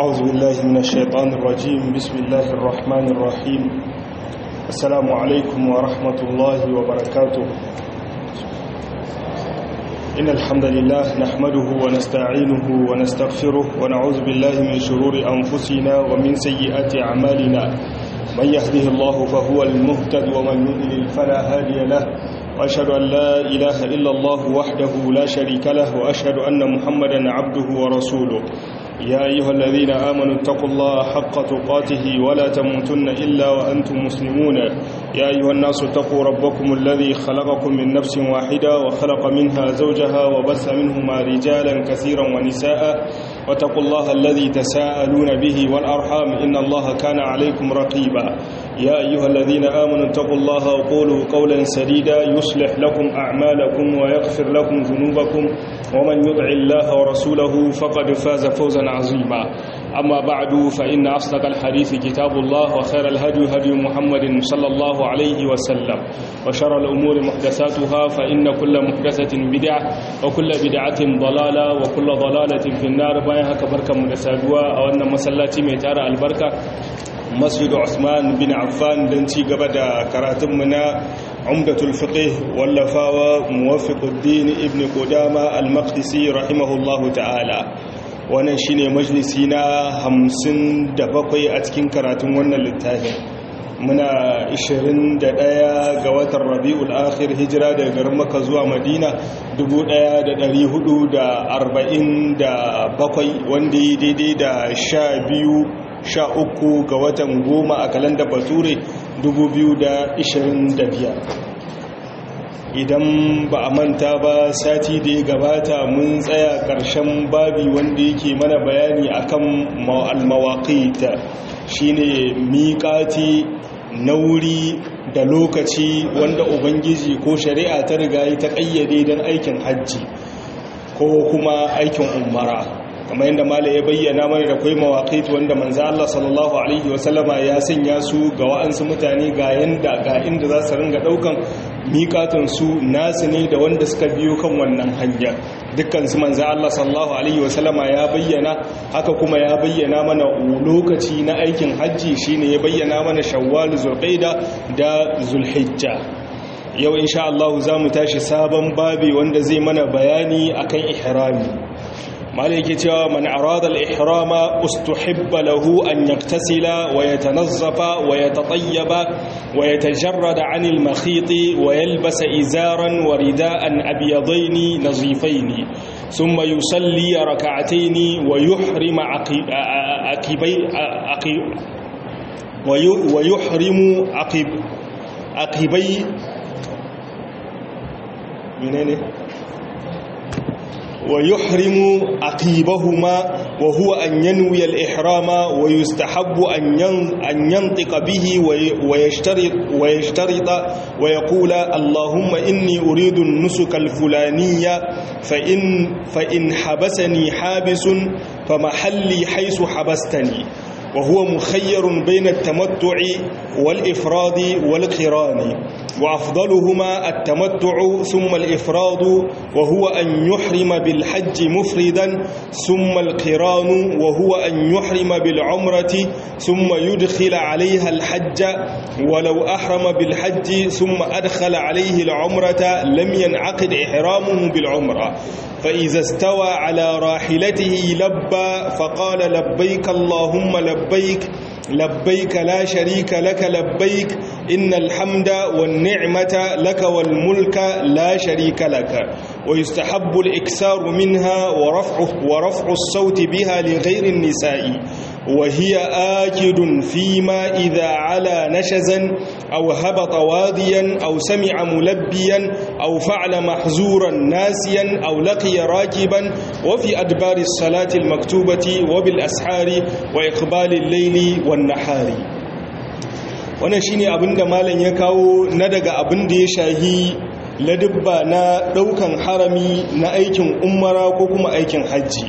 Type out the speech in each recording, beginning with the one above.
أعوذ بالله من الشيطان الرجيم بسم الله الرحمن الرحيم السلام عليكم ورحمة الله وبركاته إن الحمد لله نحمده ونستعينه ونستغفره ونعوذ بالله من شرور أنفسنا ومن سيئات أعمالنا من يهده الله فهو المهتد ومن يضلل فلا هادي له وأشهد أن لا إله إلا الله وحده لا شريك له وأشهد أن محمدا عبده ورسوله يا أيها الذين آمنوا اتقوا الله حق تقاته ولا تموتن إلا وأنتم مسلمون يا أيها الناس اتقوا ربكم الذي خلقكم من نفس واحدة وخلق منها زوجها وبث منهما رجالا كثيرا ونساء واتقوا الله الذي تساءلون به والأرحام إن الله كان عليكم رقيبا يا أيها الذين آمنوا اتقوا الله وقولوا قولا سديدا يصلح لكم أعمالكم ويغفر لكم ذنوبكم ومن يطع الله ورسوله فقد فاز فوزا عظيما أما بعد فإن أصدق الحديث كتاب الله وخير الهدي هدي محمد صلى الله عليه وسلم وشر الأمور محدثاتها فإن كل محدثة بدعة وكل بدعة ضلالة وكل ضلالة في النار بايها كبركة مدسادوا أو أن مسلاتي ميتار البركة masjidu Usman bin Affan don ci gaba da karatunmu na umdatul fiqh wallafawa muwaffiquddin ibn Qudama al-Maqdisi rahimahullahu ta'ala wannan shine majalisi na 57 a cikin karatun wannan littafin muna 21 ga watan Rabiul Akhir hijira daga garin Makka zuwa Madina 1447 wanda ya daidai da 12 sha uku ga watan goma a kalanda bature 2025 idan ba a manta ba sati da ya gabata mun tsaya ƙarshen babi wanda yake mana bayani akan al-mawaqit shine miƙati nauri da lokaci wanda ubangiji ko shari'a ta riga ta ƙayyade don aikin hajji ko kuma aikin umara kamar yadda mala ya bayyana mana da kai mawaƙit wanda manzo Allah sallallahu alaihi wasallama ya sanya su ga wa'ansu mutane ga yanda ga inda za su ringa daukan miƙatan su nasu ne da wanda suka biyo kan wannan hanya dukkan su manzo Allah sallallahu alaihi wasallama ya bayyana haka kuma ya bayyana mana lokaci na aikin hajji shine ya bayyana mana shawwal zulqaida da zulhijja yau insha Allah za mu tashi sabon babi wanda zai mana bayani akan ihrami مالك cewa man arada al-ihrama ustuhibba lahu an yaktasila wa yatanazzafa wa yatatayyaba wa yatajarrada 'an al-makhit wa yalbasa izaran wa rida'an abyadayn nazifayn thumma yusalli rak'atayn wa yuhrima aqibay aqib wa yuhrimu aqib aqibay menene ويحرم عقيبهما وهو أن ينوي الإحرام ويستحب أن ينطق به ويشترط, ويشترط ويقول اللهم إني أريد النسك الفلانية فإن, فإن حبسني حابس فمحلي حيث حبستني وهو مخير بين التمتع والإفراد والقران وأفضلهما التمتع ثم الإفراد وهو أن يحرم بالحج مفردا ثم القران وهو أن يحرم بالعمرة ثم يدخل عليها الحج ولو أحرم بالحج ثم أدخل عليه العمرة لم ينعقد إحرامه بالعمرة فإذا استوى على راحلته لبى فقال لبيك اللهم لبيك لبيك لا شريك لك لبيك إن الحمد والنعمة لك والملك لا شريك لك ويستحب الإكثار منها ورفع, ورفع الصوت بها لغير النساء وهي آكد فيما إذا علا نشزا أو هبط واديا أو سمع ملبيا أو فعل محزورا ناسيا أو لقي راكبا وفي أدبار الصلاة المكتوبة وبالأسحار وإقبال الليل والنحار wannan shine abinda malam ya kawo na daga abin da ya shahi ladubba na daukan harami na aikin umara ko kuma aikin hajji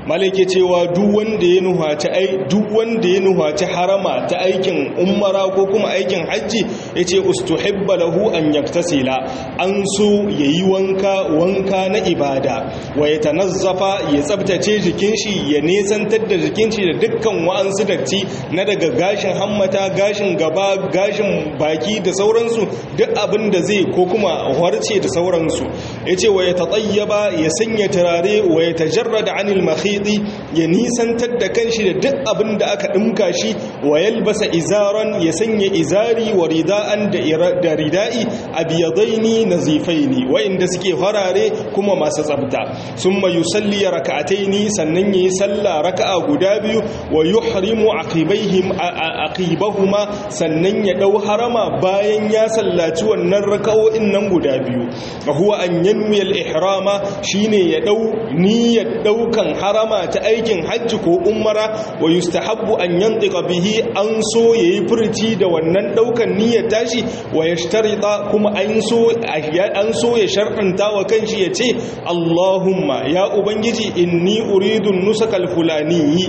malake cewa duk wanda ya nuhaci ai duk wanda ya nuhaci harama ta aikin umara ko kuma aikin hajji yace ustuhibba lahu an yaktasila an so yayi wanka wanka na ibada wa yatanazzafa ya tsabtace jikin shi ya nesantar da jikin shi da dukkan wa'ansu datti na daga gashin hammata gashin gaba gashin baki da sauransu duk abin da zai ko kuma harce da sauransu yace wa yatatayyaba ya sanya turare wa yatajarrada anil mahi mahidi ya nisantar da kanshi da duk abin da aka ɗimka shi wa yalbasa izaran ya sanya izari wa rida'an da rida'i abiyadaini nazifaini wa'inda suke farare kuma masu tsabta summa yusalli raka'ataini sannan yayi sallah raka'a guda biyu wa yuhrimu aqibaihim aqibahuma sannan ya dau harama bayan ya sallaci wannan raka'o'in nan guda biyu huwa an yanwi al-ihrama shine ya dau niyyar daukan harama ta aikin hajji ko umara wa yustahabbu an yantiqa bihi an so yayi furci da wannan daukan niyyar tashi wa yashtarita kuma an so an so ya shar'anta wa kanshi yace Allahumma ya ubangiji inni uridu nusakal fulani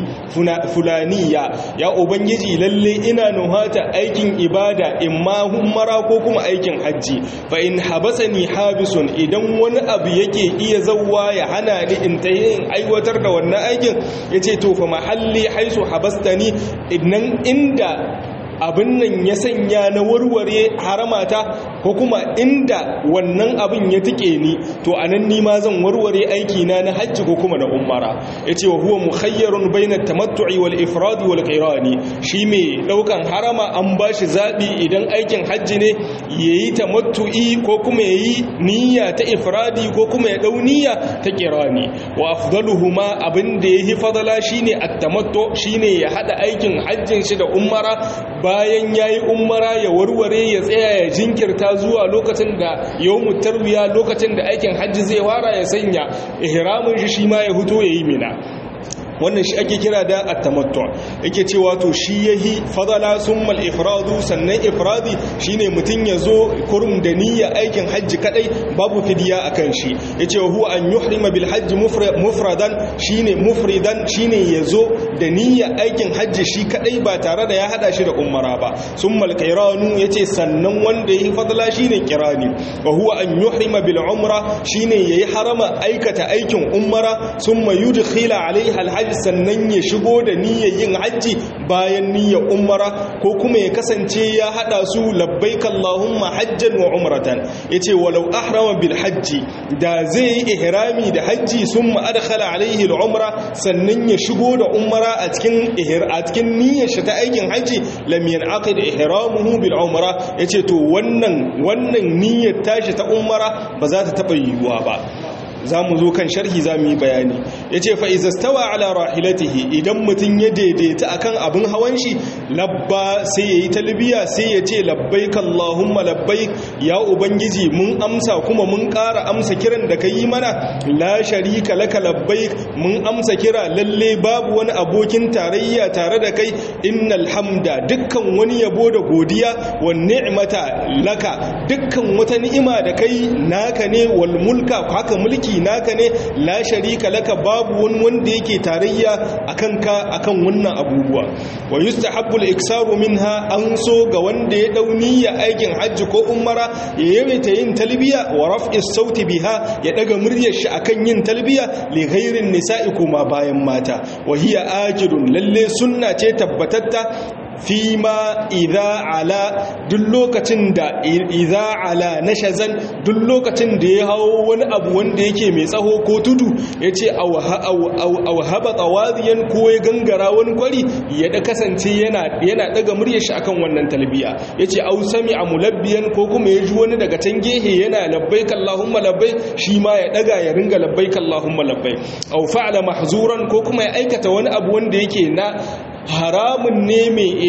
fulaniya ya ubangiji lalle ina nuhata aikin ibada imma umara ko kuma aikin hajji fa in habasani habisun idan wani abu yake iya zawwa ya hana ni in tayin aiwatar da wannan aikin ya ce to fa mahalli haisu habastani idan inda abin nan ya sanya na warware haramata ko kuma inda wannan abin ya tike ni to anan ni ma zan warware aiki na na hajji ko kuma na umara yace wa huwa mukhayyarun baina tamattu'i wal ifrad wal qirani shi mai daukan harama an bashi zabi idan aikin hajji ne yayi tamattu'i ko kuma yayi niyya ta ifradi ko kuma ya dau niyya ta qirani wa afdaluhuma abin da yahi fadala shine at-tamattu shine ya hada aikin hajjin shi da umara bayan ya yi umara ya warware ya tsaya ya jinkirta zuwa lokacin da yawon tarwiya lokacin da aikin hajji zai wara ya sanya ihramin shi shi ma ya huto ya yi mina wannan shi ake kira da at-tamattu yake cewa to shi yahi fadala summal ifradu sannan ifradi shine mutun yazo kurum da niyya aikin hajji kadai babu fidiya akan shi yace huwa an yuhrima bil hajji mufradan shine mufridan shine yazo da niyya aikin hajji shi kadai ba tare da ya hada shi da umara ba summal qairanu yace sannan wanda yahi fadala shine kirani wa huwa an yuhrima bil umra shine yayi harama aikata aikin umara summa yudkhila alaiha al hajji sannan ya shigo da niyyar yin hajji bayan niyyar umara ko kuma ya kasance ya hada su labbaik Allahumma hajjan wa umratan yace walau ahrama bil hajji da zai yi ihrami da hajji summa adkhala alaihi al umra sannan ya shigo da umara a cikin a cikin niyyar shi ta aikin hajji lam yanaqid ihramuhu bil umra yace to wannan wannan niyyar tashi ta umara ba za ta taba yiwuwa ba za mu zo kan sharhi za mu yi bayani ya ce fa'izastawa ala rahilatihi idan mutum ya daidaita akan abin hawan shi labba sai ya yi talbiya sai ya ce labbai kallahumma labbai ya ubangiji mun amsa kuma mun ƙara amsa kiran da ka yi mana la sharika laka labbai mun amsa kira lalle babu wani abokin tarayya tare da kai innal hamda dukkan wani yabo da godiya wa ni'mata laka dukkan wata ni'ima da kai naka ne wal mulka haka mulki naka ne la sharika laka babu wani wanda yake tarayya akan ka akan wannan abubuwa wa yustahabbu al-iksaru minha an so ga wanda ya dau niyya aikin hajji ko umara ya yawaita yin talbiya wa raf'i sauti biha ya daga muryar shi akan yin talbiya li ghairin nisa'i kuma bayan mata wa hiya ajidun lalle sunna ce tabbatatta fima idha ala duk lokacin da idha ala nashazan duk lokacin da ya hawo wani abu wanda yake mai tsaho ko tudu yace aw haba tawadiyan ko ya gangara wani kwari ya da kasance yana yana daga muryar shi akan wannan talbiya yace aw sami'a mulabbiyan ko kuma ya ji wani daga can gehe yana labbaik allahumma labbaik shi ma ya daga ya ringa labbaik allahumma labbaik aw fa'ala mahzuran ko kuma ya aikata wani abu wanda yake na haramun ne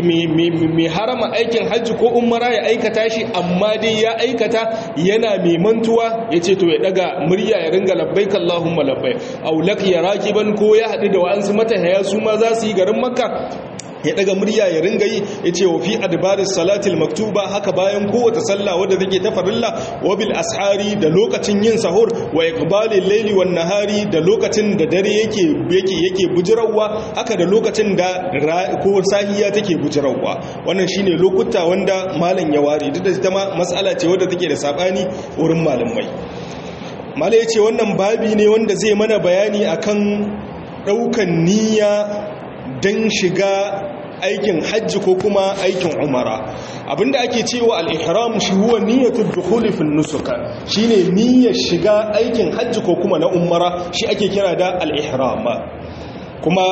mai harama aikin hajji ko umara ya aikata shi amma dai ya aikata yana mai mantuwa ya ce to ya daga murya ya ringa labbai kallahumma labbai aulak ya rakiban ko ya haɗu da wa'ansu matahaya su ma za su yi garin makka ya daga murya ya ringa yi ya ce wa fi adbaris salatil maktuba haka bayan kowace sallah wadda take ta farilla wa bil ashari da lokacin yin sahur wa iqbalil layli wan nahari da lokacin da dare yake yake yake bujirawa haka da lokacin da ko sahiya take bujirawa wannan shine lokuta wanda malam ya ware duk da ita ma mas'ala ce wadda take da sabani wurin malamai malai ya ce wannan babi ne wanda zai mana bayani akan daukan niyya don shiga aikin hajji ko kuma aikin umara abinda ake cewa al-ihram shi huwa niyyatul dukhuli fil nusuka shine niyyar shiga aikin hajji ko kuma na umara shi ake kira da al-ihram kuma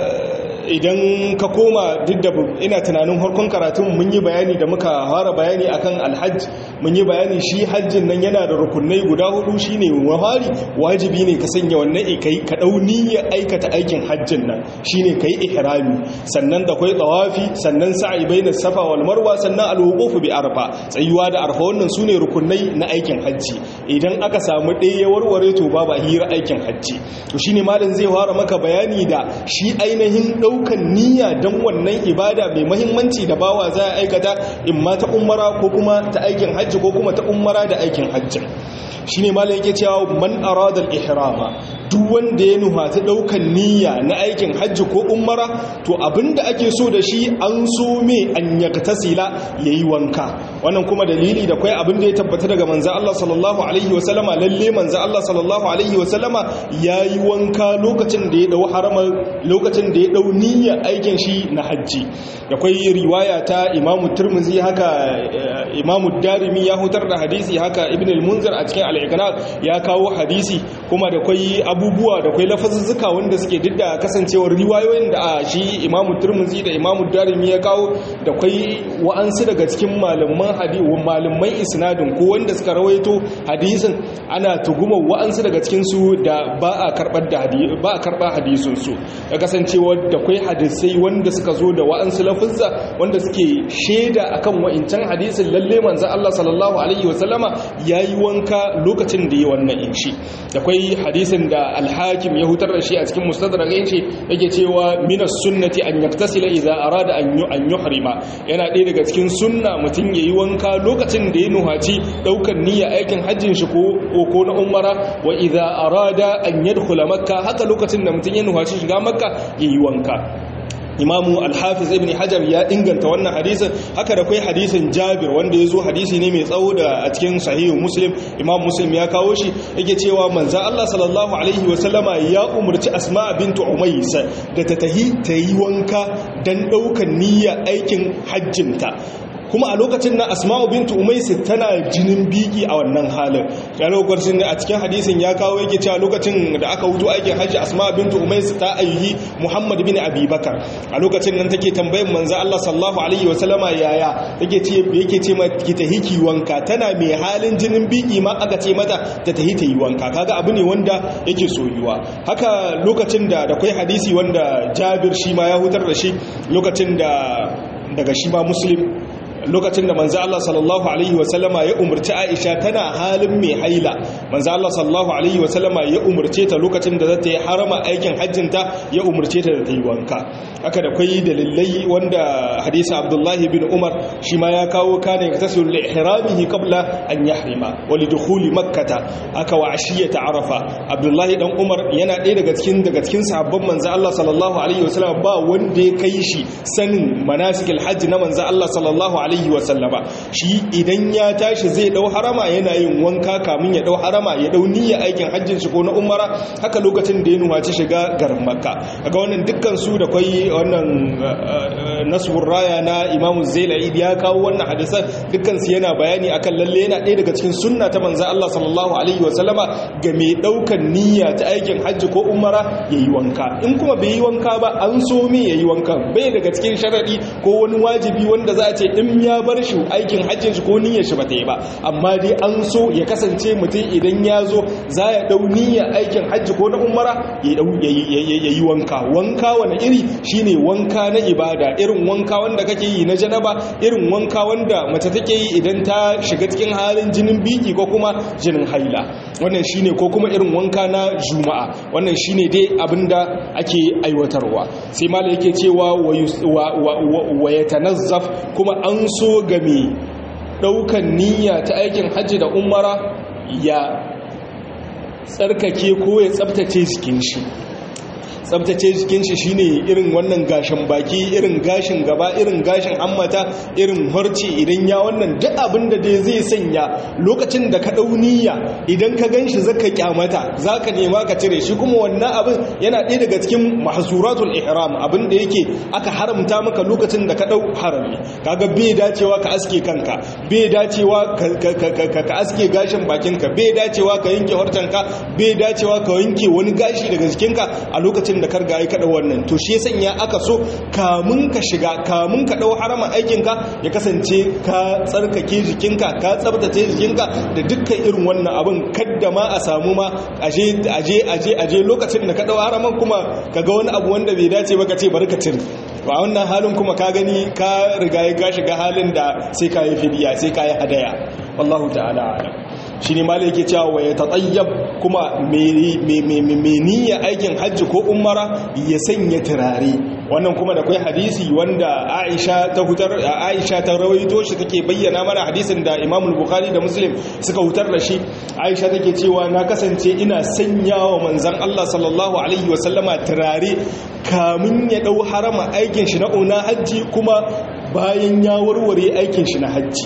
idan ka koma duk da ina tunanin harkon karatun mun yi bayani da muka fara bayani akan alhajj mun yi bayani shi hajjin nan yana da rukunai guda hudu shine wahari wajibi ne ka sanya wannan kai ka dau niyyar aikata aikin hajjin nan shine kai ihrami sannan da kai tawafi sannan sa'i baina safa wal marwa sannan alwuquf bi arfa tsayuwa da arfa wannan sune rukunai na aikin hajji idan aka samu ɗaya warware to babu hira aikin hajji to shine malam zai fara maka bayani da shi ainihin daukan niyya don wannan ibada mai mahimmanci da bawa za a aikata in ma ta umara ko kuma ta aikin hajji ko kuma ta umara da aikin hajji shi ne malam yake cewa man aradal ihrama duk wanda ya nuha ta daukan niyya na aikin hajji ko umara to abinda ake so da shi an so me an yaktasila yayi wanka wannan kuma dalili da kai abinda ya tabbata daga manzo Allah sallallahu alaihi wasallama lalle manzo Allah sallallahu alaihi wasallama yayi wanka lokacin da ya dau harama lokacin da ya dau niyya aikin shi na hajji da kai riwaya ta Imam Tirmidhi haka Imam Darimi ya hutar da hadisi haka Ibn al-Munzir a cikin al ya kawo hadisi kuma da kai abubuwa da kai lafazuzzuka wanda suke didda kasancewar riwayoyin da shi Imam Tirmidhi da Imam Darimi ya kawo da kai wa'ansu daga cikin malaman hadisi malaman isnadin ko wanda suka rawaito hadisin ana tuguma wa'ansu daga cikin su da ba a karbar da hadisi ba a karba hadisin su da kasancewar da kai hadisai wanda suka zo da wa'ansu lafuzza wanda suke shaida akan wa'incan hadisin lalle manzo Allah sallallahu alaihi wasallama yayi wanka lokacin da yi wannan inshi da kwai hadisin da alhakim ya hutar da shi a cikin mustadrak yace yake cewa minas sunnati an yaktasila idza arada an an yuhrima yana ɗaya daga cikin sunna mutum yayi wanka lokacin da ya nuhaci daukar niyya aikin hajjin shi ko ko na umara wa idza arada an yadkhula makka haka lokacin da mutum ya nuhaci shiga makka yayi wanka imamu alhafiz ibn hajar ya inganta wannan hadisin haka da kai hadisin jabir wanda ya zo hadisi ne mai tsawo da a cikin sahihu muslim imam muslim ya kawo shi yake cewa manza Allah sallallahu alaihi wasallama ya umarci asma bintu umays da ta tahi ta yi wanka dan daukan niyya aikin hajjinta kuma a lokacin na asma'u bintu umaisi tana jinin biki a wannan halin ya lokacin a cikin hadisin ya kawo yake cewa lokacin da aka wuto aikin hajji asma'u bintu umaisi ta ayyuhi muhammad bin abubakar a lokacin nan take tambayin manzo Allah sallallahu alaihi wa sallama yaya take ce yake ce ma ki tahi ki wanka tana mai halin jinin biki ma aka ce mata ta tahi ta yi wanka kaga abu ne wanda yake soyuwa haka lokacin da da kai hadisi wanda Jabir shi ma ya hutar da shi lokacin da daga shi ma muslim lokacin da manzo Allah sallallahu alaihi wasallama ya umurci Aisha tana halin mai haila manzo Allah sallallahu alaihi wasallama ya umurce ta lokacin da za ta yi harama aikin hajjinta ya umurce ta da ta yi wanka haka da kai dalilai wanda hadisi Abdullah bin Umar shi ma ya kawo kana yaktasilu li ihramihi qabla an yahrima wa li dukhuli makkah aka wa ashiyata arafa Abdullah dan Umar yana ɗaya daga cikin daga cikin sahabban manzo Allah sallallahu alaihi wasallama ba wanda ya kai shi sanin manasikil hajji na manzo Allah sallallahu alaihi alaihi wasallama shi idan ya tashi zai dau harama yana yin wanka kamun ya dau harama ya dau niyya aikin hajjin shi ko na umara haka lokacin da ya nuwaci shiga garin makka kaga wannan dukkan su da kai wannan nasbur raya na imamu zailai ya kawo wannan hadisan dukkan su yana bayani akan lalle yana ɗaya daga cikin sunna ta manzo Allah sallallahu alaihi wasallama ga mai daukan niyya ta aikin hajji ko umara yayi wanka in kuma bai yi wanka ba an so me yayi wanka bai daga cikin sharadi ko wani wajibi wanda za a ce in ya bar shi aikin hajjin shi ko niyyar shi ba ta yi ba amma dai an so ya kasance mutum idan ya zo za ya dau niyyar aikin hajji ko na umara ya yi wanka wanka wani iri shine wanka na ibada irin wanka wanda kake yi na janaba irin wanka wanda mace take yi idan ta shiga cikin halin jinin biki ko kuma jinin haila wannan shine ko kuma irin wanka na juma'a wannan shine dai abinda ake aiwatarwa sai mala yake cewa wa yatanazzaf kuma an so game daukan niyya ta aikin hajji da umara ya tsarkake ko ya tsabtace jikin shi tsabtace jikin shi shine irin wannan gashin baki irin gashin gaba irin gashin hammata irin harce idan ya wannan duk abin da dai zai sanya lokacin da ka dauniya idan ka ganshi zaka kyamata zaka nema ka cire shi kuma wannan abin yana ɗaya daga cikin mahzuratul ihram abin da yake aka haramta maka lokacin da ka dau harami kaga bai dacewa ka aske kanka bai dacewa ka aske gashin bakinka bai dacewa ka yanke harcenka bai dacewa ka yanke wani gashi daga jikinka a lokacin lokacin da karga ya kada wannan to shi sanya aka so kamun ka shiga kamun ka dau harama aikinka ya kasance ka tsarkake jikinka ka tsabtace jikinka da dukkan irin wannan abin kadda ma a samu ma aje aje aje aje lokacin da ka dau haraman kuma kaga wani abu wanda bai dace ba ka ce bari ka cire ba wannan halin kuma ka gani ka riga ya shiga halin da sai ka yi fidiya sai ka yi hadaya wallahu ta'ala alam shi ne malai yake cewa ya tatayyab kuma mai niyya aikin hajji ko umara ya sanya turare wannan kuma da kai hadisi wanda Aisha ta hutar Aisha ta rawaito shi take bayyana mana hadisin da Imam Bukhari da Muslim suka hutar da shi Aisha take cewa na kasance ina sanyawa manzon Allah sallallahu alaihi wasallama turare kamun ya dau harama aikin shi na una hajji kuma bayan ya warware aikin shi na hajji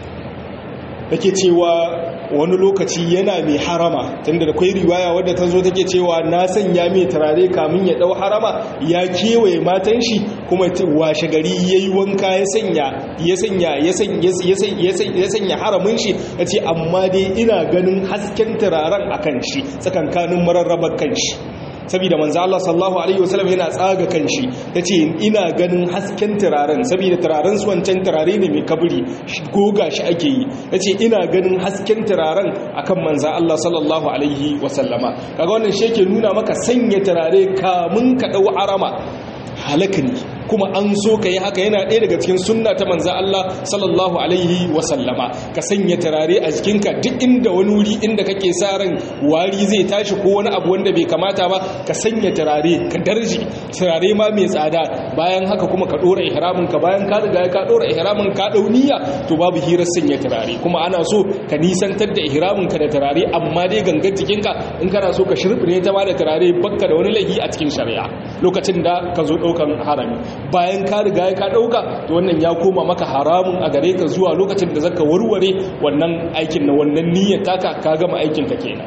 take cewa wani lokaci yana mai harama tunda da kwai riwaya wadda ta zo take cewa na sanya mai turare kamun ya dau harama ya kewaye matan shi kuma washe gari ya yi wanka ya sanya ya sanya ya sanya haramin shi ya ce amma dai ina ganin hasken turaren a kan shi tsakankanin mararrabar kan shi saboda manzo Allah sallallahu alaihi wasallam yana tsaga kanshi tace ina ganin hasken turaren saboda turaren su wancan turare ne mai kaburi goga shi ake yi tace ina ganin hasken turaren akan manzo Allah sallallahu alaihi wasallama kaga wannan shi yake nuna maka sanya turare kamun ka dau harama halaka ne kuma an so ka yi haka yana ɗaya daga cikin sunna ta manza Allah sallallahu alaihi wasallama ka sanya turare a jikinka duk inda wani wuri inda kake sa ran wari zai tashi ko wani abu wanda bai kamata ba ka sanya turare ka darji turare ma mai tsada bayan haka kuma ka ɗora ihramin ka bayan ka riga ka ɗora ihramin ka ɗau niyya to babu hirar sanya turare kuma ana so ka nisantar da ihramin ka da turare amma dai gangar jikinka in kana so ka shirɓine ta ma da turare bakka da wani laifi a cikin shari'a lokacin da ka zo ɗaukan harami bayan ka riga ka dauka to wannan ya koma maka haramun a gare ka zuwa lokacin da zaka warware wannan aikin na wannan niyyar taka ka gama aikin ka kenan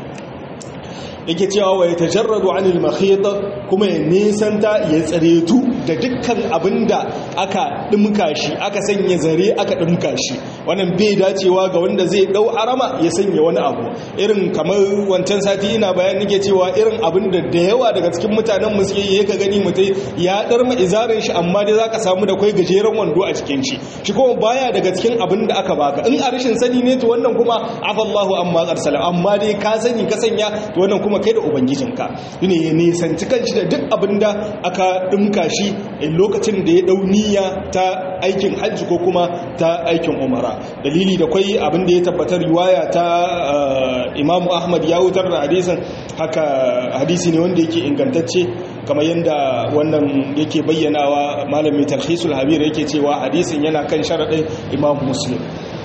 yake cewa wa yatajarradu anil makhit kuma ya nisanta ya tsaretu da dukkan abinda aka dimka shi aka sanya zare aka dimka shi wannan bai dacewa ga wanda zai dau arama ya sanya wani abu irin kamar wancan sati ina bayan nake cewa irin abinda da yawa daga cikin mutanen mu suke yi ka gani mutai ya darma izarin shi amma dai zaka samu da kai gajeren wando a cikin shi shi kuma baya daga cikin abinda aka baka in a rashin sani ne to wannan kuma afallahu amma qarsala amma dai ka sani ka sanya to wannan kuma kai da ubangijinka ne ya nisanci kanshi da duk abinda aka dimka shi lokacin da ya dau niyya ta aikin hajji ko kuma ta aikin umara dalili da kwai abinda ya tabbatar riwaya ta Imam Ahmad ya wutar da hadisin haka hadisi ne wanda yake ingantacce kamar yadda wannan yake bayyanawa malamin talhisul habir yake cewa hadisin yana kan sharaɗin Imam Muslim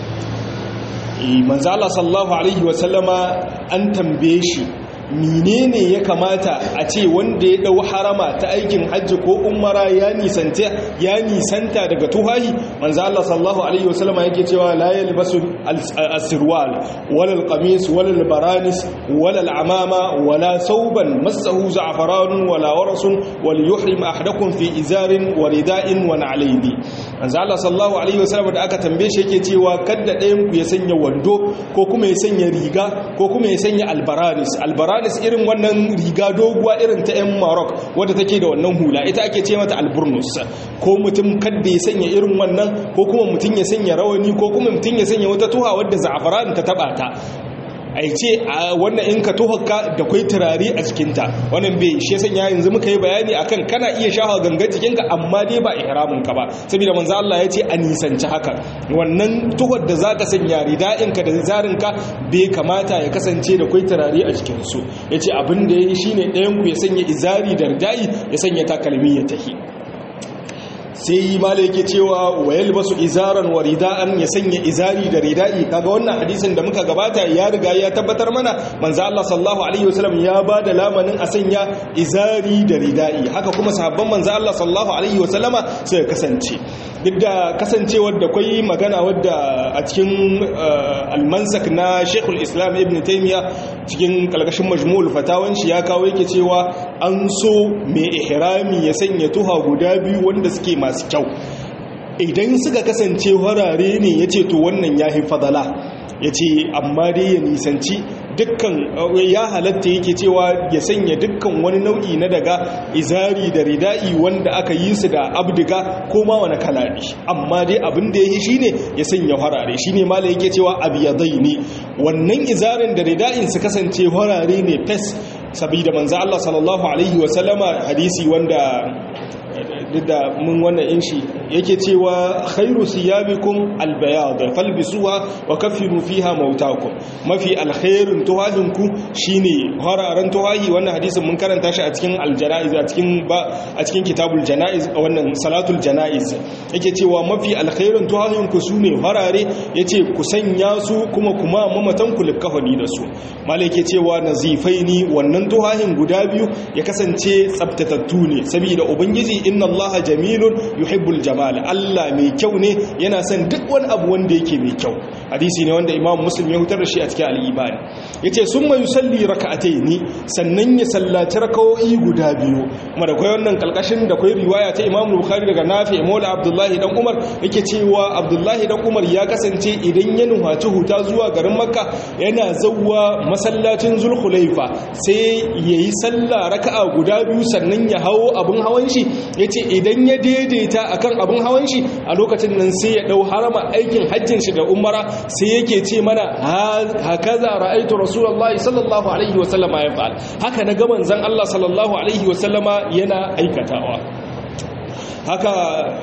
manzala sallallahu alaihi wasallama an tambaye shi menene ya kamata a ce wanda ya dau harama ta aikin hajji ko umara ya nisanta ya nisanta daga tuhahi manzo Allah sallallahu alaihi wasallam yake cewa la yalbasu as-sirwal wala al-qamis wala al-baranis wala al-amama wala sauban massahu za'faran wala warasun wal yuhrim ahadakum fi izarin wa rida'in wa na'layni manzo Allah sallallahu alaihi wasallam da aka tambaye shi yake cewa kada ɗayan ku ya sanya wando ko kuma ya sanya riga ko kuma ya sanya albaranis albaranis irin wannan riga doguwa irin ta 'yan Maroc wadda take da wannan hula ita ake ce mata alburnus ko mutum kada ya sanya irin wannan ko kuma mutum ya sanya rawani ko kuma mutum ya sanya wata tuha wadda za'afaran ta taba ta a ce a wannan in ka tuhaka da kwai turare a jikinta wannan bai shi sanya yanzu muka yi bayani akan kana iya shafa gangan jikinka amma dai ba ihramin ka ba saboda manzo Allah ya ce a nisanci haka wannan tuhar da zaka sanya rida'in ka da zarin ka bai kamata ya kasance da kwai turare a jikin su yace abin da yayi shine ɗayan ku ya sanya izari da rida'i ya sanya takalmi ya tahi sai mala yake cewa wa yalbasu izaran wa rida'an ya sanya izari da rida'i kaga wannan hadisin da muka gabata ya riga ya tabbatar mana manzo Allah sallallahu alaihi wasallam ya bada lamanin a sanya izari da rida'i haka kuma sahabban manzo Allah sallallahu alaihi wasallama sai kasance duk da kasancewar da kwai magana wadda a cikin almansak na Sheikhul Islam Ibn Taymiyyah cikin kalkashin majmu'ul fatawan shi ya kawo yake cewa an so mai ihrami ya sanya tuha guda biyu wanda suke masu kyau idan suka kasance warare ne ya ce to wannan ya fi fadala ya ce amma dai ya nisanci dukkan ya halatta yake cewa ya sanya dukkan wani nau'i na daga izari da rida'i wanda aka yi su da abdiga ko ma wani kalami amma dai abin da ya yi shine ya sanya harare shine mala yake cewa abiyadai ne wannan izarin da rida'in su kasance harare ne fes sabida manzo Allah sallallahu alaihi wa sallama hadisi wanda duk da mun wannan inshi yake cewa khairu siyabikum albayad falbisuha wa kaffiru fiha mautakum mafi alkhairun tuhahinku shine hararan tuhahi wannan hadisin mun karanta shi a cikin aljanaiz a cikin ba a cikin kitabul janaiz wannan salatul janaiz yake cewa mafi alkhairun tuhahinku sune harare yace ku sanya su kuma kuma mamatan ku likafani da su malai yake cewa nazifaini wannan tuhahin guda biyu ya kasance tsaftatattu ne saboda ubangiji inna allaha jamilun yuhibbul jamal Allah mai kyau ne yana son duk wani abu wanda yake mai kyau hadisi ne wanda imam muslim ya hutar da shi a cikin al-ibani yace summa yusalli rak'ataini sannan ya sallaci rak'o'i guda biyu kuma da kai wannan kalkashin da kai riwaya ta imam bukhari daga nafi maula abdullahi dan umar yake cewa abdullahi dan umar ya kasance idan ya nuhaci huta zuwa garin makka yana zawwa masallacin zulhulaifa sai yayi sallah raka'a guda biyu sannan ya hawo abun hawan shi yace idan ya daidaita akan abin hawan shi a lokacin nan sai ya dau harama aikin hajjin shi da umara sai yake ce mana hakaza ra'aitu rasulullahi sallallahu alaihi wa sallama ya fa'al haka na ga manzon Allah sallallahu alaihi wa sallama yana aikatawa haka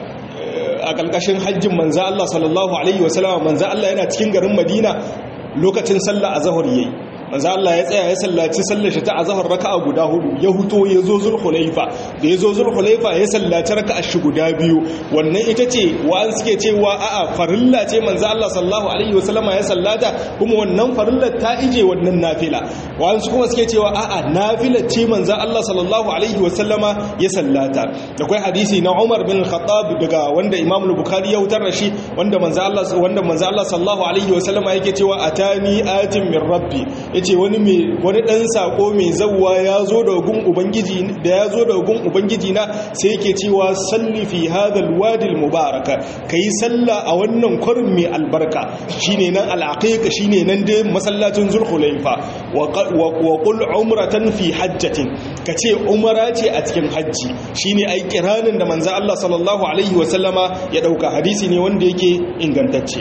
a kalkashin hajjin manzon Allah sallallahu alaihi wa sallama manzon Allah yana cikin garin Madina lokacin sallah azhar yayi manzo Allah ya tsaya ya sallaci sallar shi ta azhar raka'a guda hudu ya huto ya zo zulhulaifa da ya zo zulhulaifa ya sallaci raka'a shi guda biyu wannan ita ce wa'an suke cewa a'a farilla ce manzo Allah sallallahu alaihi wasallama ya sallata kuma wannan farillar ta ije wannan nafila wa'an su kuma suke cewa a'a nafila ce manzo Allah sallallahu alaihi wasallama ya sallata da kai hadisi na Umar bin Khattab daga wanda Imam Bukhari ya hutar da shi wanda manzo Allah wanda manzo Allah sallallahu alaihi wasallama yake cewa atani atin min rabbi yace wani mai wani dan sako mai zawwa ya zo da gun ubangiji da ya zo da gun ubangiji na sai yake cewa salli fi hadha alwadi almubaraka kai salla a wannan kwarin mai albarka shine nan alaqiqa shine nan dai masallacin zulhulaifa wa qul umratan fi hajjatin kace umara ce a cikin hajji shine ai kiranin da manzo Allah sallallahu alaihi wasallama ya dauka hadisi ne wanda yake ingantacce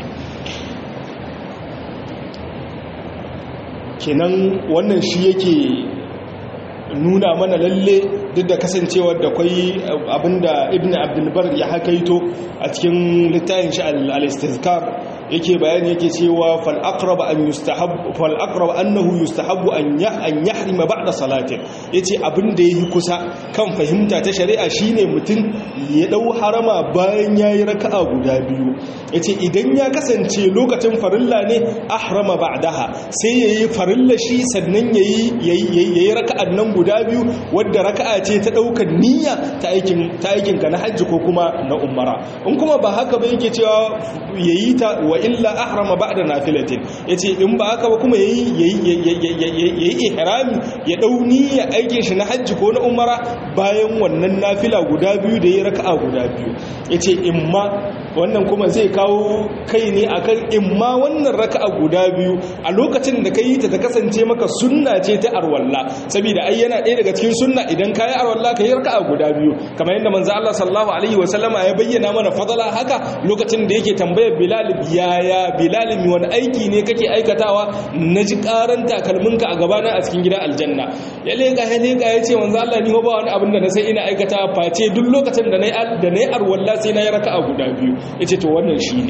kenan wannan shi yake nuna mana lalle duk da kasancewar da kwai abinda ibn abdulbar ya hakaito a cikin littafin shi al-istizkar yake bayani yake cewa fal aqrab an yustahab fal aqrab annahu yustahabu an ya an yahrima ba'da salatin yace abinda yayi kusa kan fahimta ta shari'a shine mutum ya dau harama bayan yayi raka'a guda biyu yace idan ya kasance lokacin farilla ne ahrama ba'daha sai yayi farilla shi sannan yayi yayi raka'an nan guda biyu wadda raka'a ce ta daukar niyya ta aikin ta aikin ka na hajji ko kuma na umara in kuma ba haka ba yake cewa yayi ta wa illa ahrama ba'da nafilatin yace in ba haka ba kuma yayi yayi yayi ihrami ya dau niyya aikin shi na hajji ko na umara bayan wannan nafila guda biyu da ya raka'a guda biyu yace imma wannan kuma zai kawo kai ne akan imma wannan raka'a guda biyu a lokacin da kai ta ta kasance maka sunna ce ta arwalla saboda ai yana ɗaya daga cikin sunna idan kai arwalla kai raka'a guda biyu kamar yadda manzo Allah sallallahu alaihi wasallama ya bayyana mana fadala haka lokacin da yake tambayar Bilal yaya Bilal mi wani aiki ne kake aikatawa naji karan takalminka a gabana a cikin gidan aljanna ya leka ya leka ya ce manzo Allah ni ba wani abin da na sai ina aikata face duk lokacin da nayi da nayi arwalla sai na yi raka'a guda biyu yace to wannan shine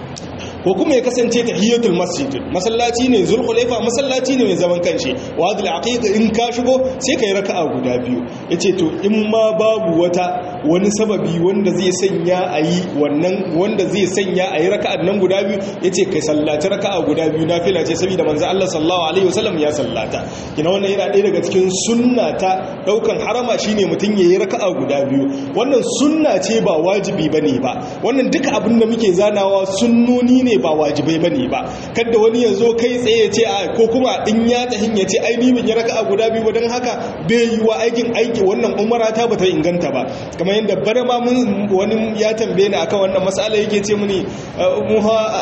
ko kuma ya kasance tahiyatul masjid masallaci ne zulhulaifa masallaci ne mai zaman kanshi wadul aqiqa in ka shigo sai kai raka'a guda biyu yace to in ma babu wata wani sababi wanda zai sanya ayi wannan wanda zai sanya ayi raka'an nan guda biyu yace kai sallaci raka'a guda biyu nafila ce saboda manzo Allah sallallahu alaihi wasallam ya sallata kina wannan yana ɗaya daga cikin sunna ta daukan harama shine mutun yayi raka'a guda biyu wannan sunna ce ba wajibi bane ba wannan duka abin da muke zanawa sunnoni ne ne ba wajibai ba ne ba kada wani ya zo kai tsaye ya ce a ko kuma in ya tahin ya ce ai ni ban yi raka'a guda biyu ba don haka bai yi wa aikin aiki wannan umara ta bata inganta ba kamar yadda bana ma mun wani ya tambaye ni akan wannan masala yake ce muni mu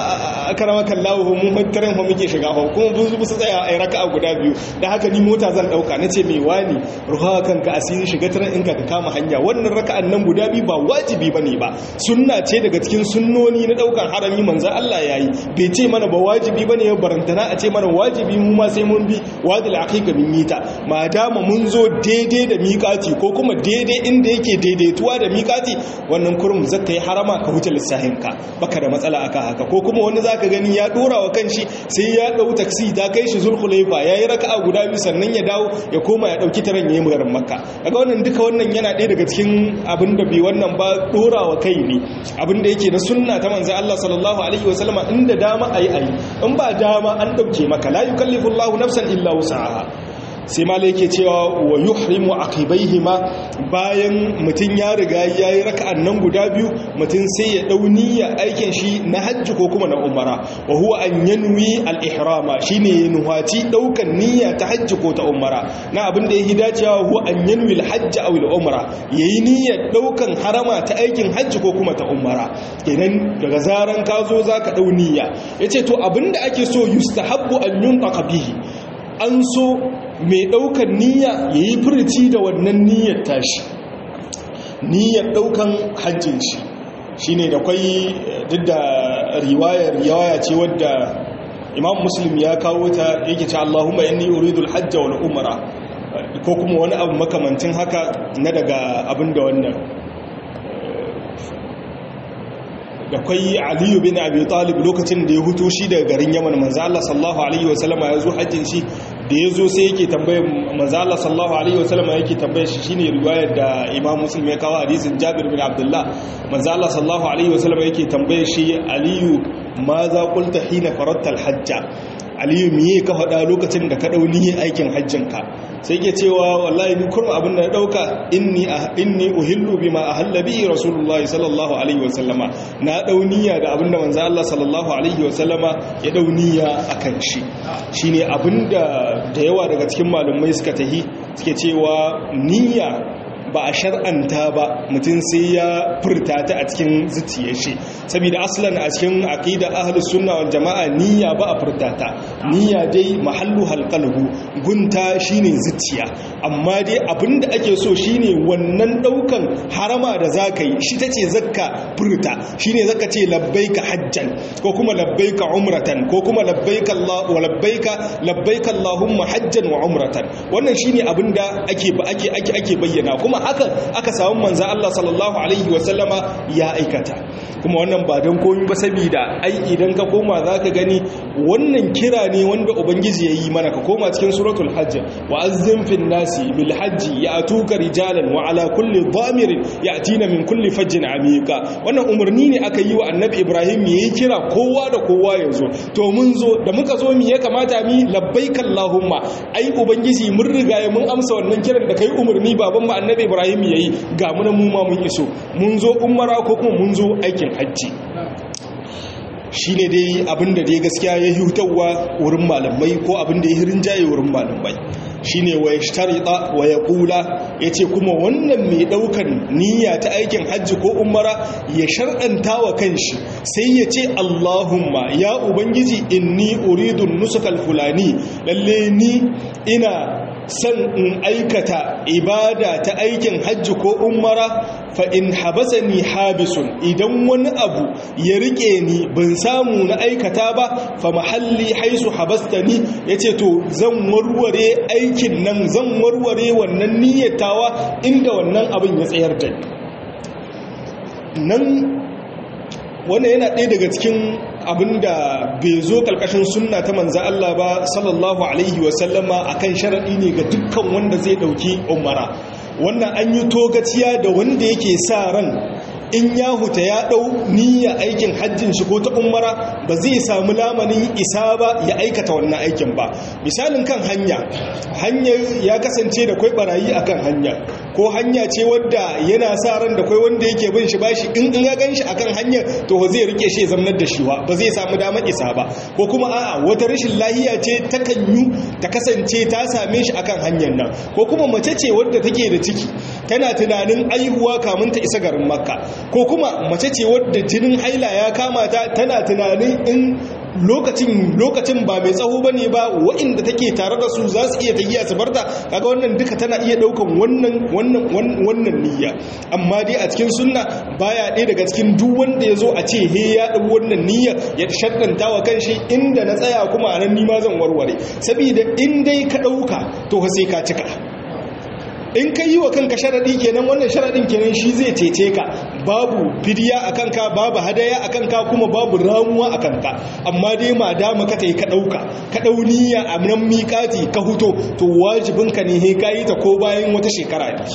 ha karama kallahu mu tarin mu muke shiga fa kuma bu su tsaya ai raka'a guda biyu dan haka ni mota zan dauka nace me wani ruha kanka asiri shiga tarin in ka kama hanya wannan raka'an nan guda biyu ba wajibi bane ba sunna ce daga cikin sunnoni na daukan harami manzo Allah Allah ya yi bai ce mana ba wajibi ba ne ya barantana a ce mana wajibi mu ma sai mun bi wadil aqiqa min mita ma dama mun zo daidai da miƙati ko kuma daidai inda yake daidaituwa da miƙati wannan kurum zaka yi harama ka huce lissahin ka baka da matsala aka haka ko kuma wani zaka gani ya dora wa kanshi sai ya dau taksi ta kai shi zulhulaifa yayi raka'a guda biyu sannan ya dawo ya koma ya dauki taran yayi magarin makka kaga wannan duka wannan yana ɗaya daga cikin abin da bai wannan ba dora wa kai ne abin da yake na sunna ta manzo Allah sallallahu alaihi wasallama inda dama ayi ayi in ba dama an dauke maka la yukallifu Allahu nafsan illa wus'aha sai ma yake cewa wa yuhrimu aqibaihima bayan mutun ya riga yayi raka'an nan guda biyu mutun sai ya dau niyya aikin shi na hajji ko kuma na umara wa huwa an yanwi al-ihrama shine nuhati daukan niyya ta hajji ko ta umara na abin da yake dacewa huwa an yanwi al-hajj aw al-umra yayi niyyar daukan harama ta aikin hajji ko kuma ta umara kenan daga zaran ka zo zaka dau niyya yace to abinda ake so yustahabbu an yunqa bihi an so mai ɗaukan niyya ya yi furci da wannan niyyar tashi niyyar ɗaukan hajjin shi shi ne da kwai duk da riwayar riwaya ce wadda imam muslim ya kawo ta yake ce allahumma inni uridul hajja wal umara ko kuma wani abu makamantin haka na daga abin da wannan da kwai aliyu bin abi talib lokacin da ya hutu shi daga garin yaman manzo Allah sallallahu alaihi wasallama ya zo hajjin shi da ya zo sai yake tambayar manzo Allah sallallahu alaihi wasallama yake tambayar shi shine riwayar da Imam Muslim ya kawo hadisin Jabir bin Abdullah manzo Allah sallallahu alaihi wasallama yake tambayar shi aliyu ma za qulta hina faradta al-hajja aliyu miye ka faɗa lokacin da ka ɗau niyyar aikin hajjinka sai ke cewa wallahi ni kurma abin da na ɗauka inni inni uhillu bima ahalla bihi rasulullahi sallallahu alaihi wa sallama na ɗau niyya da abin da manzo Allah sallallahu alaihi wa sallama ya ɗau niyya akan shi shine abin da da yawa daga cikin malumai suka tahi suke cewa niyya ba a shar'anta ba mutum sai ya furta ta a cikin zuciyar shi saboda aslan a cikin aqida ahlus sunna wal jamaa niyya ba a furta ta niyya dai mahallu halqalbu gunta shine zuciya amma dai abinda ake so shine wannan daukan harama da zaka yi shi tace zakka furta shine zaka ce labbaika hajjan ko kuma labbaika umratan ko kuma labbaika allah wa labbaika labbaika allahumma hajjan wa umratan wannan shine abinda ake ake ake ake bayyana kuma hakan aka samu manzo Allah sallallahu alaihi wasallama ya aikata kuma wannan ba don komi ba saboda ai idan ka koma zaka gani wannan kira ne wanda ubangiji yayi mana ka koma cikin suratul hajj wa azzim fil nasi bil hajj ya'tuka rijalan wa ala kulli dhamirin ya'tina min kulli fajjin amiqa wannan umarni ne aka yi wa annabi Ibrahim yayi kira kowa da kowa yazo to mun zo da muka zo mi ya kamata mi labbaika allahumma ai ubangiji mun riga mun amsa wannan kiran da kai umarni baban mu annabi Ibrahim yayi ga mu mu ma mun iso mun zo umara ko kuma mun zo aikin hajji shi ne dai abinda dai gaskiya ya hutawa wurin malamai ko abinda ya hirin jaye wurin malamai shine wa yashtarita wa yaqula yace kuma wannan mai daukan niyya ta aikin hajji ko umara ya shar'anta wa kanshi sai yace Allahumma ya ubangiji inni uridu nusukal fulani lalle ni ina san in aikata ibada ta aikin hajji ko umara fa in habasani habisun idan wani abu ya rike ni ban samu na aikata ba fa mahalli haisu habastani yace to zan warware aikin nan zan warware wannan niyyatawa inda wannan abin ya tsayar da ni nan wannan yana ɗaya daga cikin abin da bai zo ƙarƙashin sunna ta manza Allah ba sallallahu alaihi wasallama a kan sharaɗi ne ga dukkan wanda zai ɗauki umara wannan an yi togaciya da wanda yake sa ran in ya huta ya ɗau niyya aikin hajjin shi ko ta umara ba zai samu lamanin isa ba ya aikata wannan aikin ba misalin kan hanya hanyar ya kasance da kwai barayi akan hanya ko hanya ce wadda yana sa ran da kwai wanda yake bin shi bashi in in ya gan shi akan hanyar to zai rike shi ya zamnar da shi ba zai samu damar isa ba ko kuma a'a wata rashin lahiya ce ta kanyu ta kasance ta same shi akan hanyar nan ko kuma mace ce wadda take da ciki tana tunanin aihuwa kamun ta isa garin makka ko kuma mace ce wadda jinin haila ya kama ta tana tunanin in lokacin lokacin ba mai tsawo bane ba waɗanda take tare da su za su iya tafiya su barta kaga wannan duka tana iya daukan wannan wannan wannan niyya amma dai a cikin sunna baya ɗaya daga cikin duk wanda ya zo a ce he ya ɗau wannan niyya ya shaddanta wa kanshi inda na tsaya kuma a nan nima zan warware saboda in dai ka ɗauka to sai ka cika in ka yi wa kanka sharaɗi kenan wannan sharaɗin kenan shi zai cece ka babu fidiya a kanka babu hadaya a kanka kuma babu ramuwa a kanka amma dai ma dama ka yi ka ɗauka ka ɗau niyya a nan miƙati ka huto to wajibinka ne he ka yi ta ko bayan wata shekara ne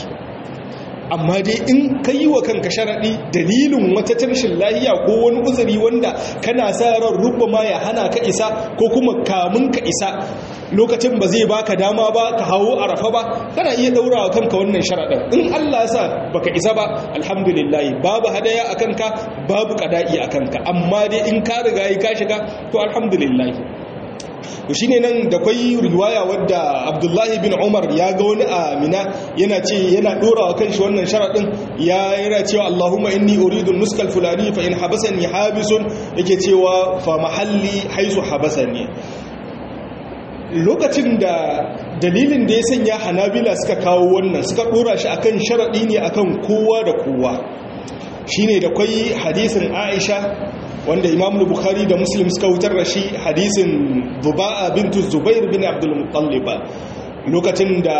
amma dai in ka yi wa kanka sharaɗi dalilin wata tarshin lahiya ko wani uzuri wanda kana sa ran rubba ma ya hana ka isa ko kuma kamun ka isa lokacin ba zai baka dama ba ka hawo arafa ba kana iya daura wa kanka wannan sharaɗin in Allah ya sa baka isa ba alhamdulillah babu hadaya a kanka babu kada'i a kanka amma dai in ka riga ka shiga to alhamdulillah to shine nan da kwai riwaya wadda Abdullahi bin Umar ya ga wani amina yana ce yana dora wa kanshi wannan sharadin ya yana cewa Allahumma inni uridu nuskal fulani fa in habasani habisun yake cewa fa mahalli haisu habasani lokacin da dalilin da ya sanya Hanabila suka kawo wannan suka dora shi akan sharadi ne akan kowa da kowa shine da kwai hadisin Aisha wanda imam bukhari da muslim suka wutar da shi hadisin zuba'a bintu zubair bin abdul muttalib lokacin da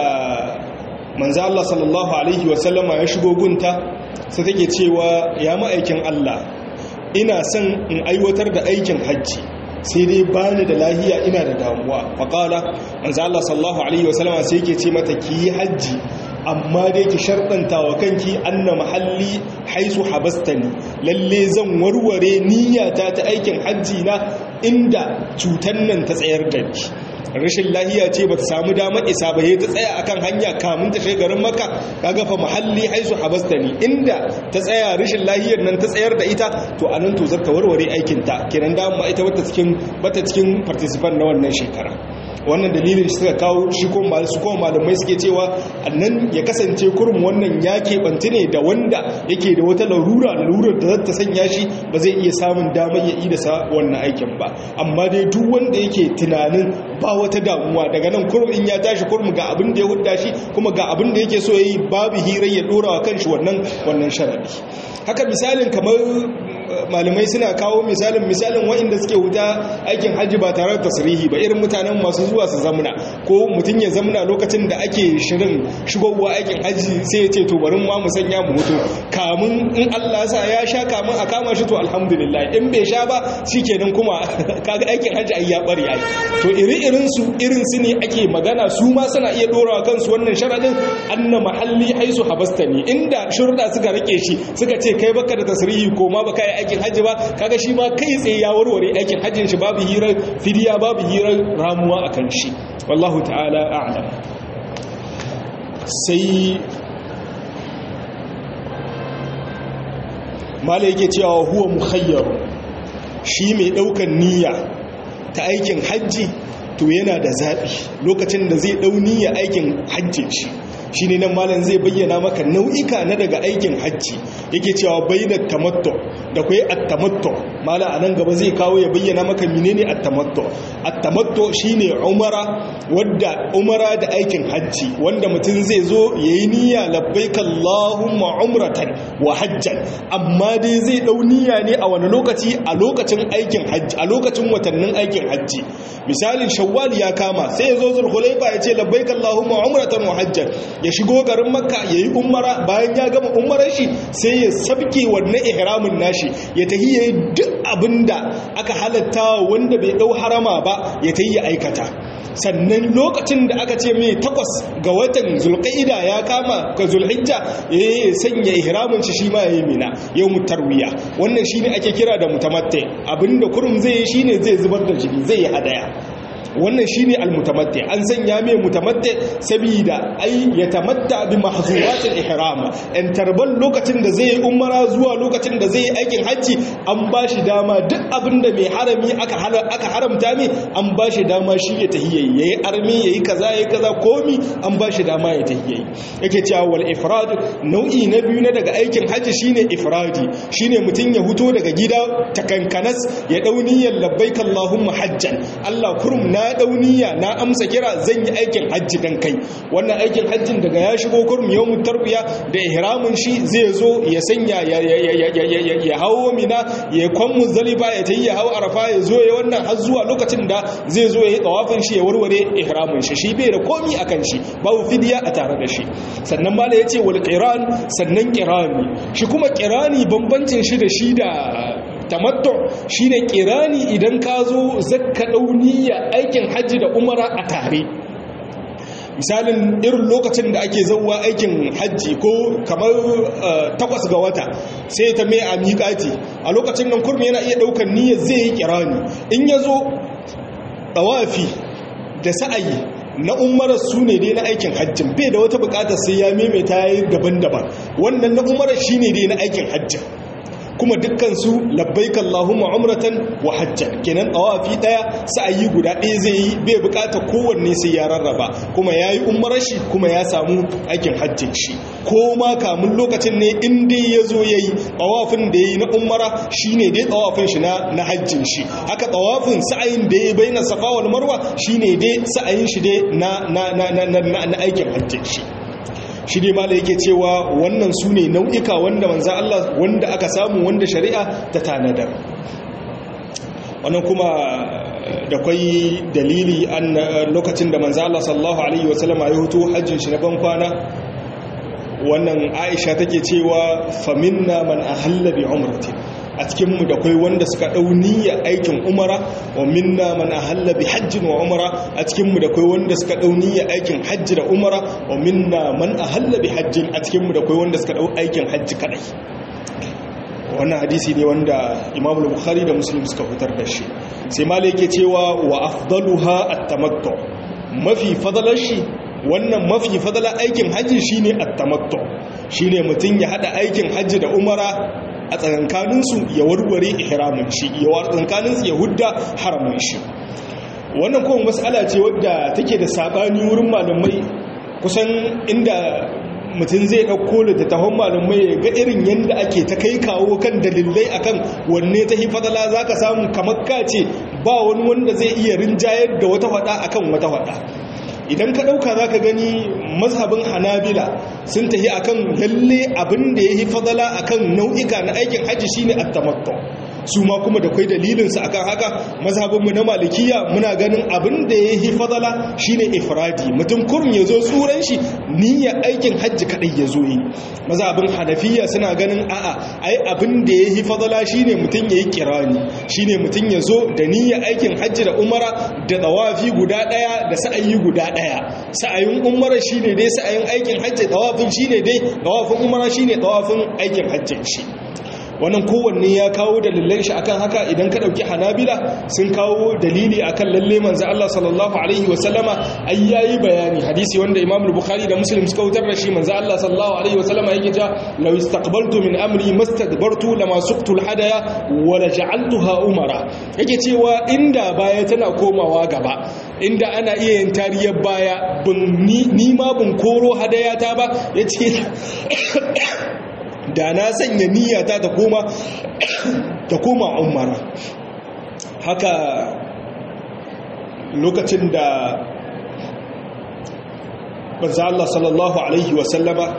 manzo Allah sallallahu alaihi wa sallama ya shigo gunta sai take cewa ya ma'aikin Allah ina son in aiwatar da aikin hajji sai dai bani da lahiya ina da damuwa faqala manzo Allah sallallahu alaihi wa sallama sai yake ce mata ki hajji amma dai ki sharɗanta wa kanki anna mahalli haisu habastani lalle zan warware niyyata ta aikin hajji na inda cutan nan ta tsayar da ni rashin lahiya ce bata samu damar isa ba ta tsaya akan hanya kamun ta garin maka kaga fa mahalli haisu habastani inda ta tsaya rashin lahiyar nan ta tsayar da ita to anan to zata warware aikin ta kenan da ita bata cikin bata cikin participant na wannan shekara wannan dalilin shi suka kawo shi ko su kuma malamai suke cewa annan ya kasance kurum wannan ya keɓanci ne da wanda yake da wata larura larurar da zata sanya shi ba zai iya samun damar ya yi da sa wannan aikin ba amma dai duk wanda yake tunanin ba wata damuwa daga nan kurum in ya tashi kurum ga abin da ya hudda shi kuma ga abin da yake so ya yi babu hirar ya dora wa kanshi wannan wannan sharadi haka misalin kamar malamai suna kawo misalin misalin waɗanda suke wuta aikin hajji ba tare da tasirihi ba irin mutanen masu zuwa su zamna ko mutum ya zamna lokacin da ake shirin shigowa aikin hajji sai ya ce to bari ma mu sanya mu mutu kamun in Allah sa ya sha kamun a kama shi to alhamdulillah in bai sha ba shikenan kuma kaga aikin hajji ai ya bari ai to iri irin su irin su ne ake magana su ma suna iya dorawa kansu wannan sharadin anna mahalli haisu habastani inda shurda suka rike shi suka ce kai baka da tasirihi ko ma baka yi aikin hajji ba kaga shi ma kai tsaye ya warware aikin hajjin shi babu hirar fidiya babu hirar ramuwa akan shi wallahu ta'ala a'lam sai mala yake cewa huwa mukhayyar shi mai daukan niyya ta aikin hajji to yana da zaɓi lokacin da zai ɗauni ya aikin hajjin shi shi ne nan malam zai bayyana maka nau'ika na daga aikin hajji yake cewa bayyana tamatto da kwai attamatto malam a nan gaba zai kawo ya bayyana maka menene attamatto attamatto shine umara wadda umara da aikin hajji wanda mutum zai zo yayi niyya labbaik allahumma umratan wa hajjan amma dai zai dau niyya ne a wani lokaci a lokacin aikin hajji a lokacin watannin aikin hajji misalin shawwal ya kama sai ya zo zulhulaifa ya ce labbaik allahumma umratan wa hajjan ya shigo garin makka ya yi umara bayan ya gama umarar shi sai ya sabke wannan ihramin nashi ya tahi ya yi duk abin da aka halatta wanda bai dau harama ba ya tahi ya aikata sannan lokacin da aka ce mai takwas ga watan zulqa'ida ya kama ga zulhijja ya sanya ihramin shi shi ma ya yi mina yau mutarwiya wannan shine ake kira da mutamatti abinda kurum zai yi shine zai zubar da jini zai yi hadaya wannan shine almutamatti an sanya mai mutamatti saboda ai ya tamatta bi mahzuratil ihram in tarban lokacin da zai umara zuwa lokacin da zai aikin haji an bashi dama duk abinda mai harami aka aka haramta mai an bashi dama shi ya tahiyyayi yayi armi yayi kaza yayi kaza komi an bashi dama ya tahiyyayi yake cewa wal ifrad nau'i na biyu na daga aikin haji shine ifradi shine mutun ya huto daga gida takankanas ya dauni labbaik allahumma hajjan Allah kurum na dauniya na amsa kira zan yi aikin hajji dan kai wannan aikin hajjin daga ya shigo kurum yawmut tarbiya da ihramin shi zai zo ya sanya ya hawo mina ya kwan muzdalifa ya tayi ya hawo arafa ya zo ya wannan har zuwa lokacin da zai zo ya yi tawafin shi ya warware ihramin shi shi bai da komi akan shi babu fidiya a tare da shi sannan mala yace wal qiran sannan qirani shi kuma qirani bambancin shi da shi da tamattu shine kirani idan ka zo zakka dauniya aikin hajji da umara a tare misalin irin lokacin da ake zauwa aikin hajji ko kamar takwas ga wata sai ta mai a miƙati a lokacin nan kurmi yana iya ɗaukar niyyar zai yi kirani in ya zo ɗawafi da sa'ayi na umarar su ne dai na aikin hajjin bai da wata bukatar sai ya maimaita ya yi daban-daban wannan na umarar shi ne dai na aikin hajjin kuma dukkansu labbaik Allahumma umratan wa hajjan kenan tawafi daya sa'ayi guda ɗaya zai yi bai bukata kowanne sai ya rarraba kuma yayi umrar shi kuma ya samu aikin hajjin shi ko ma kamun lokacin ne in dai yazo yayi tawafin da yayi na umara shine dai tawafin shi na na hajjin shi haka tawafin sa'ayin da yayi baina safa wal marwa shine dai sa'ayin shi dai na na na na aikin hajjin shi shi dai mala yake cewa wannan su ne nau'ika wanda manza Allah wanda aka samu wanda shari'a ta tanadar wannan kuma da kwai dalili an lokacin da manza Allah sallallahu alaihi wasallam ya hutu hajjin shi na ban kwana wannan Aisha take cewa faminna man ahalla bi umrati a cikinmu da kwai wanda suka ɗau niyyar aikin umara wa minna man ahalla bi hajjin wa umara a cikinmu da kwai wanda suka ɗau niyyar aikin hajji da umara wa minna man ahalla bi hajjin a cikinmu da kwai wanda suka ɗau aikin hajji kadai wannan hadisi ne wanda Imam Bukhari da Muslim suka fitar da shi sai malai yake cewa wa afdaluha at-tamattu mafi fadalar shi wannan mafi fadalar aikin hajji shine at-tamattu shine mutun ya hada aikin hajji da umara a tsakankaninsu ya warware ihramin shi ya war tsakankaninsu ya hudda haramin shi wannan kuma mas'ala ce wadda take da sabani wurin malamai kusan inda mutum zai ɗauko littattafan malamai ga irin yadda ake ta kai kawo kan dalilai akan wanne ta hifadala za ka samu kamar kace ba wani wanda zai iya rinjayar da wata faɗa akan wata faɗa idan ka ɗauka za ka gani mazhabin hanabila sun tafi akan lalle abin da ya yi fadala akan nau'ika na aikin hajji shine at-tamattu su ma kuma da kwai dalilinsu akan haka mazhabinmu na malikiya muna ganin abin da ya yi fadala shine ifradi mutum kurum ya zo tsuran shi niyya aikin hajji kadai ya zo yi mazhabin hanafiya suna ganin a'a ai abin da ya yi fadala shine mutum ya yi kirani shine mutum ya zo da niyya aikin hajji da umara da tawafi guda daya da sa'ayi guda daya sa'ayin umara shine dai sa'ayin aikin hajji tawafin shine dai tawafin umara shine tawafin aikin hajjin shi wannan kowanne ya kawo dalilan shi akan haka idan ka dauki hanabila sun kawo dalili akan lalle manzo Allah sallallahu alaihi wa sallama ai yayi bayani hadisi wanda Imam Bukhari da Muslim suka wutar da shi manzo Allah sallallahu alaihi wa sallama yake cewa law istaqbaltu min amri mastadbartu lama suqtu alhadaya wa la ja'altuha umara yake cewa inda baya tana komawa gaba inda ana iya yin tariyar baya ni ma bin koro hadayata ba ya ce da na sanya niyyata ta koma ta koma umara haka lokacin da banza Allah sallallahu Alaihi wasallama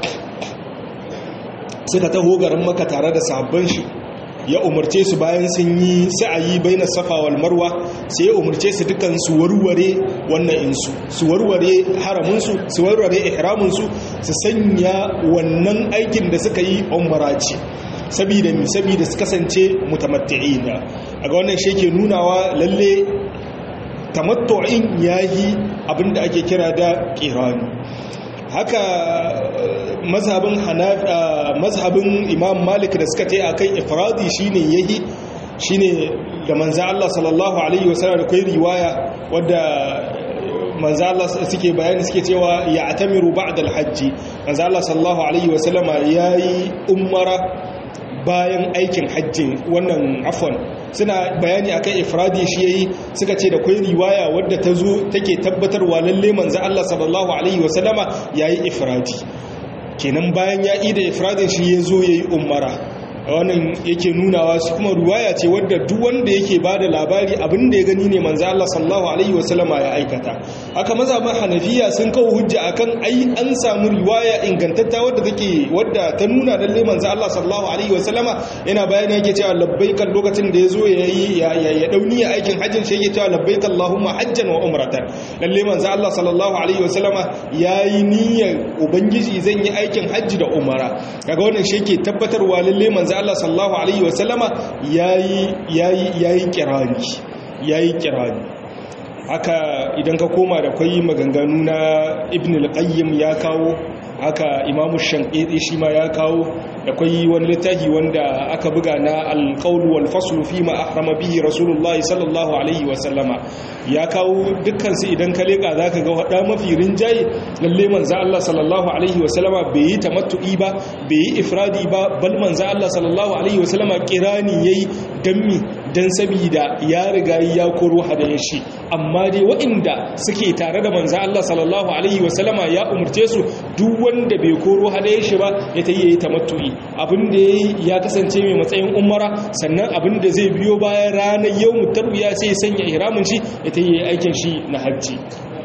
suka taho garin maka tare da sahabban shi ya umarce su bayan sun yi sa'ayi baina safa wal marwa sai ya umarce su dukan su warware wannan insu su warware haramin su su warware ihramin su su sanya wannan aikin da suka yi umra ce saboda mi saboda su kasance mutamatti'ina aga wannan shi ke nunawa lalle tamattu'in yayi abinda ake kira da qirani haka mazhabin mazhabin imam malik da suka ce akan ifradi shine yayi shine da manzo Allah sallallahu alaihi wasallam da kai riwaya wadda manzo Allah suke bayani suke cewa ya atamiru ba'da al-hajj manzo Allah sallallahu alaihi wasallam yayi umara bayan aikin hajji wannan afon suna bayani akan ifradi shi yayi suka ce da kai riwaya wadda ta zo take tabbatarwa lalle manzo Allah sallallahu alaihi wasallama yayi ifradi kenan bayan ya ida ifradin shi yazo yayi umara wannan yake nunawa su kuma ruwaya ce wadda duk wanda yake bada labari abin da ya gani ne manzo Allah sallallahu alaihi wasallama ya aikata haka mazhaban Hanafiya sun kawo hujja akan ai an samu riwaya ingantatta wadda take wadda ta nuna lalle manzo Allah sallallahu alaihi wasallama yana bayani yake cewa labbaik lokacin da yazo yayi ya ya dauni aikin hajjin shi yake cewa labbaik Allahumma hajjan wa umratan lalle manzo Allah sallallahu alaihi wasallama yayi niyyar ubangiji zan yi aikin hajji da umara kaga wannan shi yake tabbatarwa lalle manzo Allah sallallahu alaihi wasallama yayi yayi yayi kirani yayi kirani haka idan ka koma da kwai maganganu na Ibn al-Qayyim ya kawo haka Imam Shankiti shi ma ya kawo da kwai wani littafi wanda aka buga na al-qawl wal fasl fi ma ahrama bihi Rasulullahi sallallahu alaihi wasallama ya kawo dukkan su idan ka leka zaka ga wada mafi rinjaye lalle manzo Allah sallallahu alaihi wasallama bai yi tamattu'i ba bai yi ifradi ba bal manzo Allah sallallahu alaihi wasallama kirani yayi dammi dan sabida ya riga ya koro hadayen shi amma dai waɗanda suke tare da manzo Allah sallallahu alaihi wasallama ya umurce su duk wanda bai koro hadayen shi ba ya tayi yayi tamattu'i abin da yayi ya kasance mai matsayin umara sannan abin da zai biyo bayan ranar yawmut tarwiya sai ya sanya ihramin shi ya tayi yayi aikin shi na hajji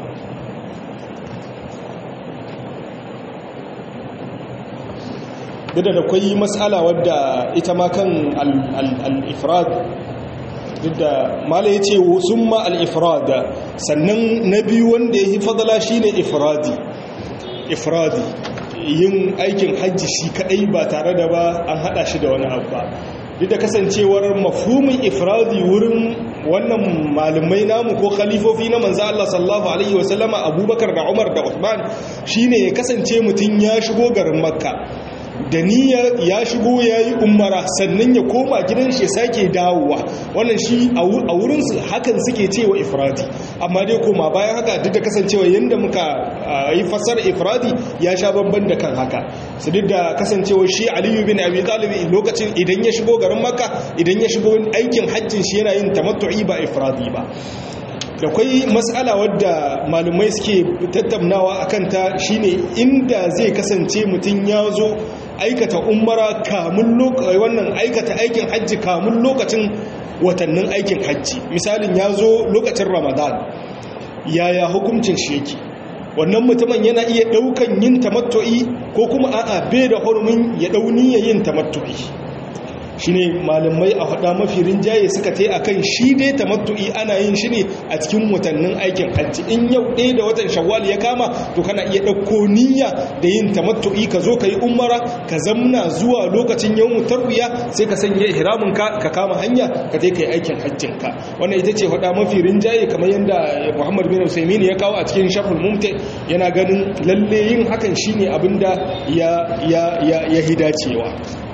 duk da kwai matsala wadda ita ma kan al-ifrad duk da mala ya ce sun ma al-ifrad sannan na biyu wanda ya yi fadala shi ne ifradi ifradi yin aikin hajji shi kadai ba tare da ba an hada shi da wani abu ba duk da kasancewar mafhumin ifradi wurin wannan malumai namu ko khalifofi na manzo Allah sallallahu alaihi wasallama Abubakar da Umar da Uthman shine ya kasance mutun ya shigo garin Makka da niyyar ya shigo ya yi umara sannan ya koma gidan shi sake dawowa wannan shi a wurinsu hakan suke cewa ifradi amma dai koma bayan haka duk da kasancewa yadda muka yi fasar ifradi ya sha bamban da kan haka su duk da kasancewa shi aliyu bin abi talibi lokacin idan ya shigo garin makka idan ya shigo aikin hajjin shi yana yin tamattu'i ba ifradi ba da kwai matsala wadda malumai suke tattaunawa a kanta shine inda zai kasance mutum ya zo aikata umara kamun wannan aikata aikin hajji kamun lokacin watannin aikin hajji misalin ya zo lokacin ramadan yaya hukuncin shi yake wannan mutumin yana iya daukan yin tamattu'i ko kuma a'a bai da hurumin ya dauni ya yin tamattu'i shine malamai a hada mafi rinjaye suka tai akan shi dai tamattu'i ana yin shi ne a cikin watannin aikin hajji in yau ɗaya da watan shawwal ya kama to kana iya ɗauko niyya da yin tamattu'i ka zo ka yi umara ka zamna zuwa lokacin yawmu tarwiya sai ka sanya ihramin ka ka kama hanya ka je ka yi aikin hajjin ka wannan ita ce hada mafi rinjaye kamar yadda Muhammad bin Usaimin ya kawo a cikin Shaful Mumti yana ganin lalle yin hakan shine abinda ya ya ya ya hidacewa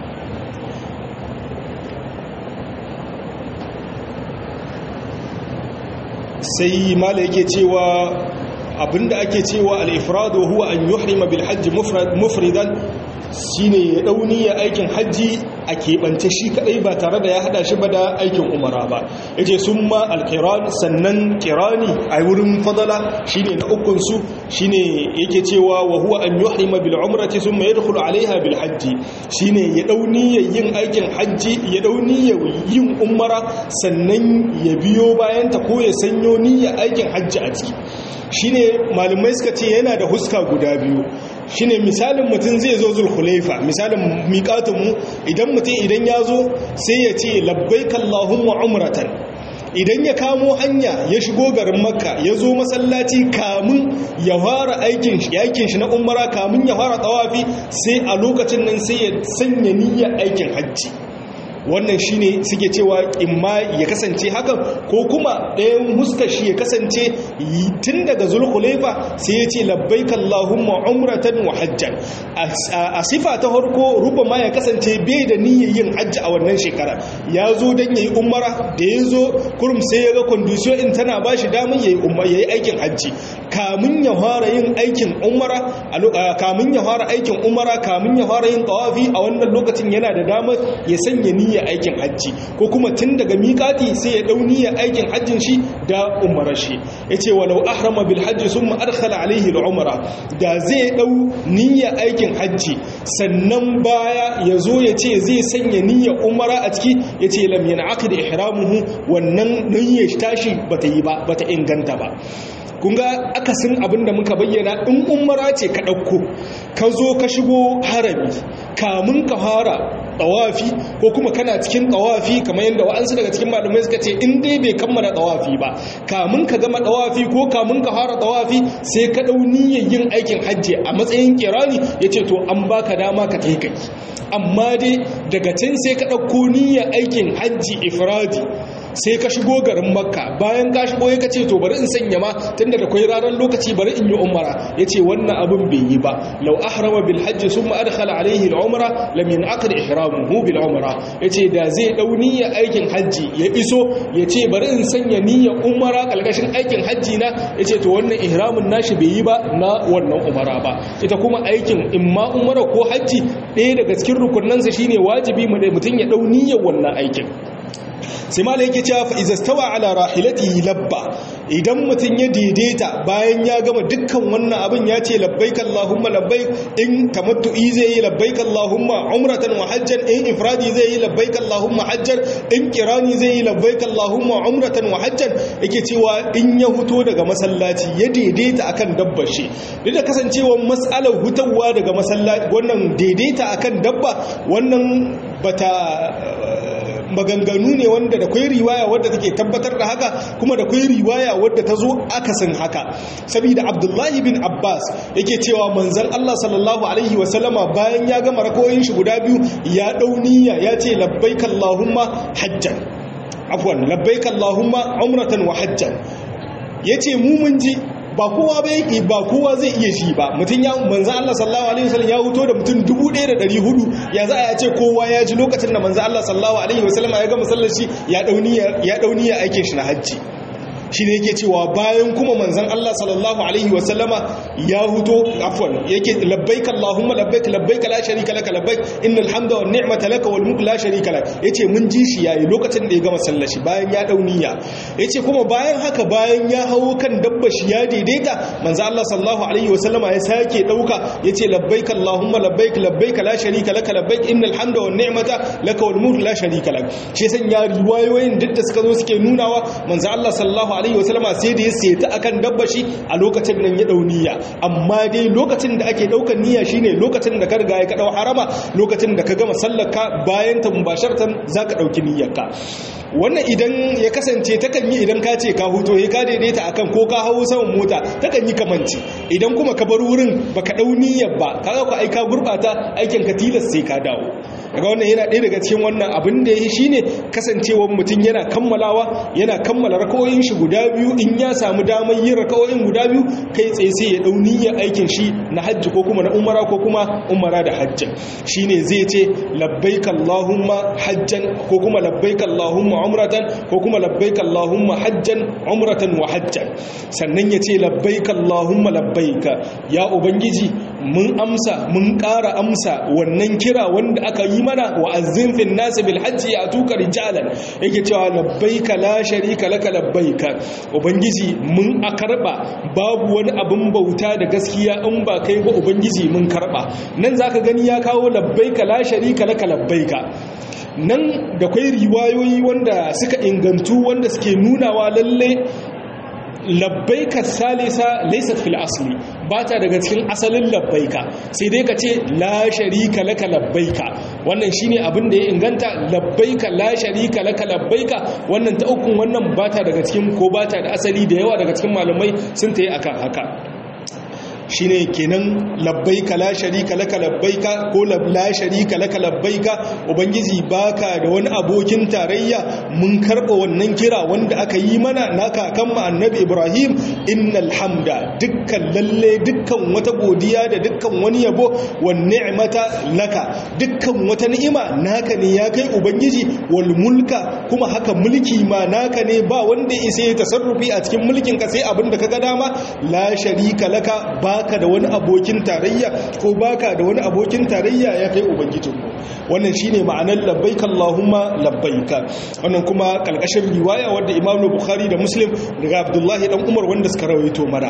sai mala yake cewa abinda ake cewa al-ifradu huwa an yuhrima bil hajj mufridan shine ya dauni ya aikin haji a keɓance shi kaɗai ba tare da ya haɗa shi ba da aikin umara ba ya ce sun ma alkiran sannan kirani a wurin fadala shi ne na ukunsu shi ne yake cewa wa huwa an yi harima bil umrati sun mai rukulu alaiha bil hajji shi ne ya ɗauni ya yin aikin hajji ya ɗauni ya yin umara sannan ya biyo bayanta ko ya sanyo niyyar aikin hajji a ciki shine malumai suka ce yana da huska guda biyu shine misalin mutum zai zo zulhulaifa misalin miƙatunmu idan mutum idan ya zo sai ya ce labbaik Allahumma umratan idan ya kamo hanya ya shigo garin makka ya zo masallaci kamun ya fara aikin shi na umara kamun ya fara tawafi sai a lokacin nan sai ya sanya niyyar aikin hajji wannan shine suke cewa imma ya kasance hakan ko kuma ɗayan huskar shi ya kasance tun daga zulhulaifa sai ya ce labbaik Allahumma umratan wa hajjan a sifa ta farko rubama ya kasance bai da niyyar yin hajji a wannan shekara ya zo don yayi umara da ya zo kurum sai ya ga condition in tana ba shi damar yayi yayi aikin hajji kamun ya fara yin aikin umara kamun ya fara aikin umara kamun ya fara yin tawafi a wannan lokacin yana da damar ya sanya niyyar niyyar aikin hajji ko kuma tun daga miƙati sai ya dau niyyar aikin hajjin shi da umarar shi yace walau ahrama bil hajji summa adkhala alaihi al umra da zai dau niyyar aikin hajji sannan baya yazo yace zai sanya niyyar umara a ciki yace lam yanaqid ihramuhu wannan niyyar tashi bata yi ba bata inganta ba kun ga akasin abin da muka bayyana in umara ce ka ɗauko ka zo ka shigo harami kamun ka fara ɗawafi ko kuma kana cikin ɗawafi kamar yadda wa'ansu daga cikin malamai suka ce in dai bai kammala ɗawafi ba kamun ka gama ɗawafi ko kamun ka fara ɗawafi sai ka ɗau niyyar yin aikin hajji a matsayin kirani ya ce to an baka dama ka kai kai amma dai daga can sai ka ɗauko niyyar aikin hajji ifradi sai ka shigo garin makka bayan ka shigo ya kace to bari in sanya ma tunda da kwai ranar lokaci bari in yi umara yace wannan abin bai yi ba law ahrama bil hajj thumma adkhala alayhi al umra lam yanqad ihramuhu bil umra yace da zai dau niyyar aikin hajji ya iso yace bari in sanya niyyar umara kalkashin aikin hajji na yace to wannan ihramin nashi bai yi ba na wannan umara ba ita kuma aikin imma umara ko hajji ɗaya daga cikin rukunansa shine wajibi mutum ya dau niyyar wannan aikin sai mala yake cewa fa izastawa ala rahilatihi labba idan mutum ya daidaita bayan ya gama dukkan wannan abin ya ce labbaik allahumma labbaik in tamattu'i zai yi labbaik allahumma umratan wa hajjan in ifradi zai yi labbaik allahumma hajjan in kirani zai yi labbaik allahumma umratan wa hajjan yake cewa in ya huto daga masallaci ya daidaita akan dabbar shi duk da kasancewar mas'alar hutawa daga masallaci wannan daidaita akan dabba wannan bata maganganu ne wanda da kwai riwaya wadda take tabbatar da haka kuma da kwai riwaya wadda ta zo akasin haka saboda abdullahi bin abbas yake cewa manzan allah sallallahu alaihi wasallama bayan ya gama rakoyin shi guda biyu ya dauniya ya ce labbaik allahumma hajjan afwan labbaik allahumma umratan wa hajjan yace mu mun ji ba kowa ba yake ba kowa zai iya shi ba mutum ya manzo Allah sallallahu alaihi wasallam ya huto da mutum 1400 ya za a ce kowa ya ji lokacin da manzo Allah sallallahu alaihi wasallam ya ga masallaci ya dauniya ya dauniya aikin shi na hajji shi ne yake cewa bayan kuma manzan Allah sallallahu Alaihi wasallama ya huto afwan yake labbaik Allahumma labbaik labbaik la sharika laka labbaik innal hamda wan ni'mata laka wal mulku la sharika lak yace mun ji shi yayi lokacin da ya gama sallar shi bayan ya dau niyya yace kuma bayan haka bayan ya hawo kan dabba shi ya daidaita manzan Allah sallallahu alaihi wasallama ya sake dauka yace labbaik Allahumma labbaik labbaik la sharika laka labbaik innal hamda wan ni'mata laka wal mulku la sharika lak shi san ya riwayoyin duk da suka zo suke nunawa manzan Allah sallallahu alaihi wasallama sai da ya seta akan dabba shi a lokacin nan ya dau niyya amma dai lokacin da ake daukar niyya shine lokacin da ka riga ya ka dau harama lokacin da ka gama sallarka bayan ta mubasharatan zaka dauki niyyarka wannan idan ya kasance takan yi idan ka ce ka huto ya ka daidaita akan ko ka hawo saman mota takan yi kamanci idan kuma ka bar wurin baka dau niyyar ba kaga ka aika gurbata aikin ka tilas sai ka dawo daga wannan yana ɗaya daga cikin wannan abin da ya shine kasancewar mutum yana kammalawa yana kammala rakawoyin shi guda biyu in ya samu damar yin rakawoyin guda biyu kai tsaye sai ya dau niyyar aikin shi na hajji ko kuma na umara ko kuma umara da hajjin shine zai ce labbaik allahumma hajjan ko kuma labbaik allahumma umratan ko kuma labbaik allahumma hajjan umratan wa hajjan sannan ya ce labbaik allahumma labbaik ya ubangiji mun amsa mun ƙara amsa wannan kira wanda aka yi mana wa azzin fil nas bil hajji ya tuka rijalan yake cewa labbaika la sharika laka labbaika ubangiji mun a karba babu wani abin bauta da gaskiya in ba kai ba ubangiji mun karba nan zaka gani ya kawo labbaika la sharika laka labbaika nan da kwai riwayoyi wanda suka ingantu wanda suke nunawa lalle labbaika salisa laysat fil asli ba ta daga cikin asalin labbaika sai dai ka ce la sharika laka labbaika wannan shine abin da ya inganta labbaika la sharika laka labbaika wannan ta ukun wannan ba ta daga cikin ko ba ta da asali da yawa daga cikin malamai sun ta yi akan haka shine kenan labbaika la sharika laka labbaika ko la sharika laka labbaika ubangiji baka da wani abokin tarayya mun karba wannan kira wanda aka yi mana na kakan mu annabi Ibrahim innal hamda dukkan lalle dukkan wata godiya da dukkan wani yabo wan ni'mata laka dukkan wata ni'ima naka ne ya kai ubangiji wal mulka kuma haka mulki ma naka ne ba wanda isa ya tasarrufi a cikin mulkin ka sai abin da kaga dama la sharika laka ba baka da wani abokin tarayya ko baka da wani abokin tarayya ya kai ubangijinku wannan shine ma'anar labbaika allahumma labbaika wannan kuma kalkashin riwaya wadda imam bukhari da muslim daga abdullahi dan umar wanda suka rawaito mana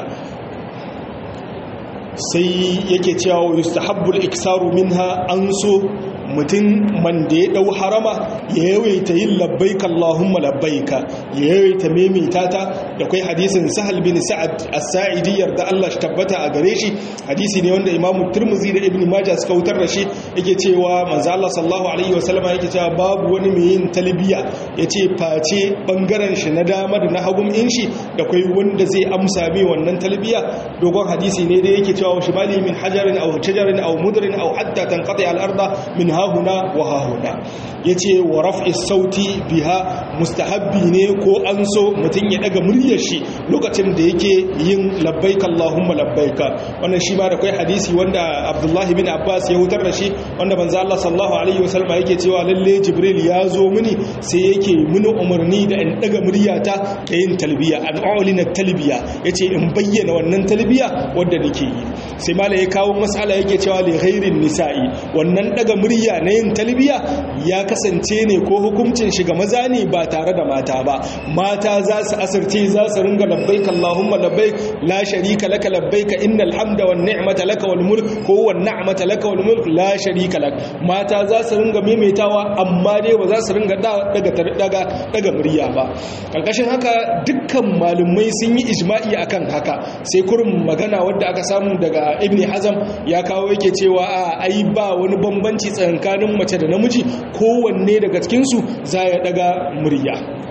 sai yake cewa yustahabbul iksaru minha an so mutum man da ya dau harama ya yawaita yin labbaika Allahumma labbaika ya yawaita maimaita ta da kai hadisin Sahal bin Sa'ad as-Sa'idi yarda Allah shi tabbata a gare shi hadisi ne wanda Imam Tirmidhi da Ibn Majah suka wutar da shi yake cewa manzo Allah sallallahu alaihi wasallama yake cewa babu wani mai yin talbiya yace face bangaren shi na dama da na hagun in shi da kai wanda zai amsa mai wannan talbiya dogon hadisi ne da yake cewa shimali min hajarin aw shajarin aw mudrin aw hatta tanqati al-arda min hahuna wa hahuna yace wa raf'i sauti biha mustahabbi ne ko an so mutun ya daga muryar shi lokacin da yake yin labbaik allahumma labbaika wannan shi ma da kai hadisi wanda abdullahi bin abbas ya hutar da shi wanda manzo Allah sallallahu alaihi wasallam yake cewa lalle jibril ya zo mini sai yake mini umarni da in daga muryata da yin talbiya an a'lina talbiya yace in bayyana wannan talbiya wanda nake yi sai malai ya kawo mas'ala yake cewa li ghairin nisa'i wannan daga murya na yin talbiya ya kasance ne ko hukuncin shiga maza ne ba tare da mata ba mata za su asirce za su ringa labbaik Allahumma labbaik la sharika laka labbaik innal hamda wan ni'mata laka wal mulk ko wan ni'mata laka wal mulk la sharika lak mata za su ringa maimaitawa amma dai ba za su ringa daga daga daga murya ba karkashin haka dukkan malumai sun yi ijma'i akan haka sai kurin magana wadda aka samu daga ibni hazam ya kawo yake cewa a ai ba wani bambanci tsakanin mace da namiji kowanne daga cikinsu za ya daga murya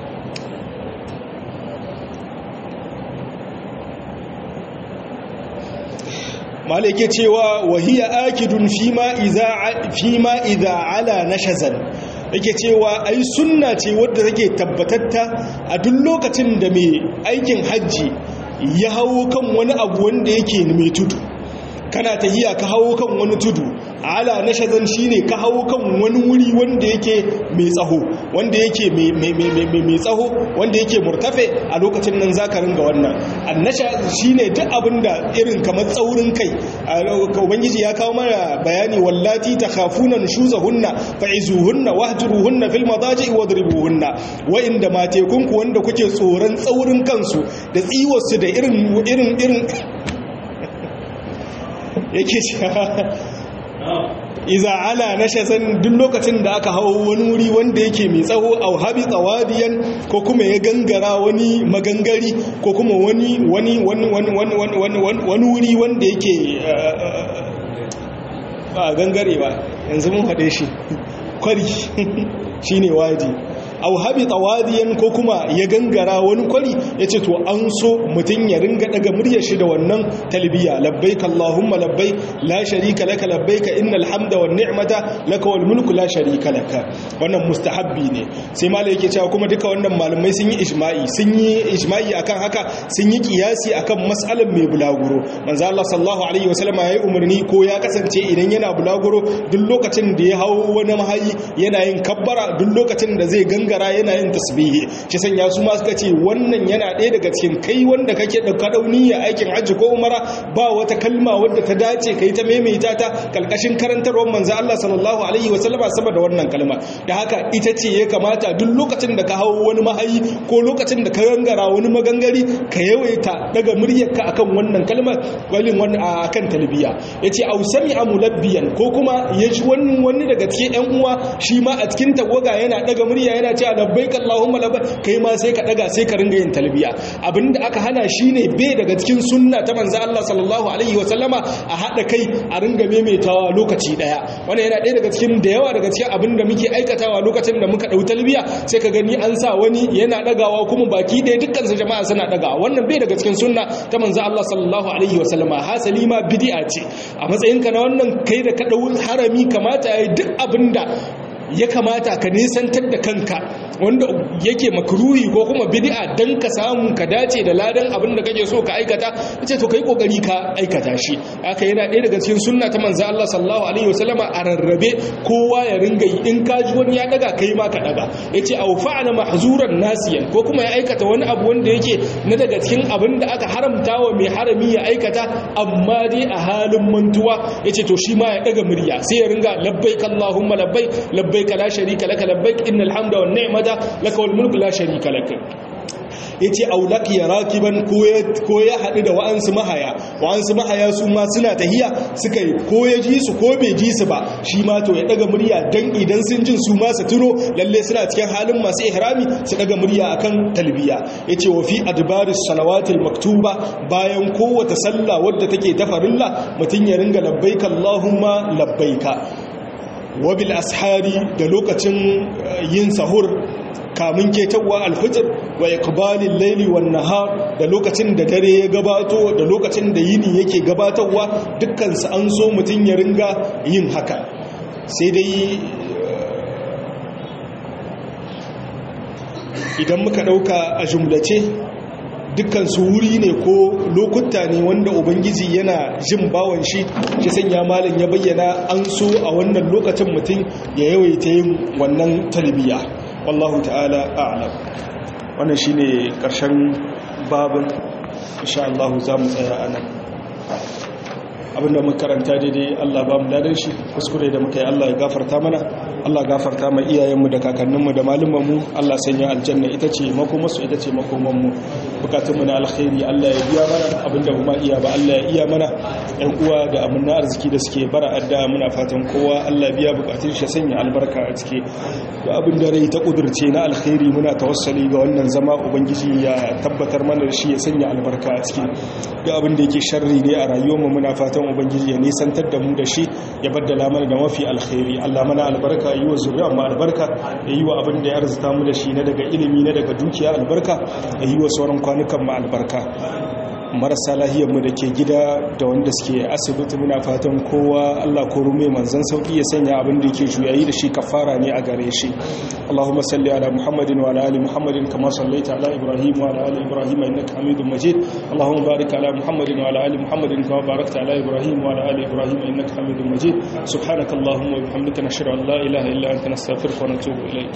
mala yake cewa wahiya akidun fima idha ala nashazan yake cewa ai sunna ce wadda take tabbatatta a duk lokacin da mai aikin hajji ya hawo kan wani abu wanda yake mai tudu kana tahiya ka hawo kan wani tudu ala na shazan shine ka hawo kan wani wuri wanda yake mai tsaho wanda yake mai tsaho wanda yake murtafe a lokacin nan zaka ringa wannan annasha shine duk abinda irin kamar tsaurin kai ubangiji ya kawo mana bayani wallati takhafuna nushuzahunna fa'izuhunna wahjuruhunna fil madaji wadribuhunna wa inda matekunku wanda kuke tsoron tsaurin kansu da tsiwarsu da irin irin irin yake cewa iza ala na shazan duk lokacin da aka hau wani wuri wanda yake mai tsawo a habi tsawadiyan ko kuma ya gangara wani magangari ko kuma wani wani wani wani wani wuri wanda yake ba gangare ba yanzu mun haɗe shi kwari shine wadi au habi tawadiyan ko kuma ya gangara wani kwari ya ce to an so mutum ya ringa daga muryar shi da wannan talbiya labbaik allahumma labbaik la sharika laka labbaik innal hamda wan ni'mata laka wal mulku la sharika laka wannan mustahabbi ne sai malai yake cewa kuma duka wannan malamai sun yi ijma'i sun yi ijma'i akan haka sun yi kiyasi akan mas'alan mai bulaguro manzo Allah sallallahu alaihi wasallam yayi umarni ko ya kasance idan yana bulaguro duk lokacin da ya hawo wani mahayi yana yin kabbara duk lokacin da zai ganga gangara yana yin tasbihi shi sanya su ma suka ce wannan yana ɗaya daga cikin kai wanda kake ɗauka ɗauniya aikin hajji ko umara ba wata kalma wadda ta dace kai ta maimaita ta kalkashin karantarwar manzo Allah sallallahu alaihi wa sallama sama da wannan kalma da haka ita ce ya kamata duk lokacin da ka hawo wani mahayi ko lokacin da ka gangara wani magangari ka yawaita daga muryarka akan wannan kalmar walin wani akan talbiya yace au sami'a mulabbiyan ko kuma yaji wani wani daga cikin ƴan uwa shi ma a cikin tawaga yana daga murya yana cewa labbaik allahumma labbaik kai ma sai ka daga sai ka ringa yin talbiya abinda aka hana shine bai daga cikin sunna ta manzo Allah sallallahu alaihi wa sallama a hada kai a ringa maimaitawa lokaci daya wannan yana ɗaya daga cikin da yawa daga cikin abinda muke aikatawa lokacin da muka dau talbiya sai ka gani an sa wani yana dagawa kuma baki ɗaya dukkan su jama'a suna dagawa wannan bai daga cikin sunna ta manzo Allah sallallahu alaihi wa sallama hasali ma bid'a ce a matsayinka na wannan kai da ka dau harami kamata yayi duk abinda ya kamata ka nisantar da kanka wanda yake makruhi ko kuma bid'a dan ka samu ka dace da ladan abin da kake so ka aikata yace to kai kokari ka aikata shi haka yana ɗaya daga cikin sunna ta manzo Allah sallallahu alaihi wasallama a rarrabe kowa ya ringa yi in ka ji wani ya daga kai ma ka daga yace aw fa'ala mahzuran nasiyan ko kuma ya aikata wani abu wanda yake na daga cikin abin da aka haramta wa mai harami ya aikata amma dai a halin mantuwa yace to shi ma ya daga murya sai ya ringa labbaik allahumma labbaik labbaik la sharika laka labbaik innal hamda wan ni'mata laka wal mulku la sharika lak yace aulak ya rakiban ko ya hadu da wa'ansu mahaya wa'ansu mahaya su ma suna tahiya suka yi ko ya ji su ko bai ji su ba shi ma to ya daga murya dan idan sun jin su ma su tuno lalle suna cikin halin masu ihrami su daga murya akan talbiya yace wa fi adbaris salawatil maktuba bayan kowace sallah wadda take ta farilla mutun ya ringa labbaika allahumma labbaika wabil ashari da lokacin yin sahur kamun ketawa alfijir wa iqbalil layli wan nahar da lokacin da dare ya gabato da lokacin da yini yake gabatarwa dukkan su an so mutun ya ringa yin haka sai dai idan muka dauka a jumlace dukkan su wuri ne ko lokuta ne wanda ubangiji yana jin bawan shi shi sanya malin ya bayyana an so a wannan lokacin mutum ya yawaita yin wannan talbiya wallahu ta'ala a'lam wannan shine karshen babin insha Allah za mu tsaya anan abinda muka karanta daidai Allah ba mu ladan shi kuskure da muka yi Allah ya gafarta mana Allah gafarta mai iyayenmu da kakanninmu da malumanmu Allah sanya aljanna ita ce makomarsu ita ce makomanmu bukatunmu na alkhairi Allah ya biya mana abinda ba iya ba Allah ya iya mana ɗan uwa da amanna arziki da suke bara adda muna fatan kowa Allah biya bukatun shi sanya albarka a ciki da abin da rai ta kudurce na alkhairi muna tawassali ga wannan zama ubangiji ya tabbatar mana da shi ya sanya albarka a ciki da abin da yake sharri ne a rayuwarmu muna fatan ubangiji ya nisantar da mu da shi ya baddala mana da mafi alkhairi Allah mana albarka yi wa zuriya mu albarka ya yi wa abin da ya arzuta mu da shi na daga ilimi na daga dukiya albarka ya yi wa sauran kwanukan mu albarka marasa lahiyarmu da ke gida da wanda suke asibiti muna fatan kowa Allah ko rume manzan sauki ya sanya abin da yake juyayi da shi kafara ne a gare shi Allahumma salli ala Muhammadin wa ala ali Muhammadin kama sallaita ala Ibrahim wa ala ali Ibrahim innaka Hamidum Majid Allahumma barik ala Muhammadin wa ala ali Muhammadin kama barakta ala Ibrahim wa ala ali Ibrahim innaka Hamidum Majid subhanakallahumma wa bihamdika nashhadu an la ilaha illa anta nastaghfiruka wa natubu ilayk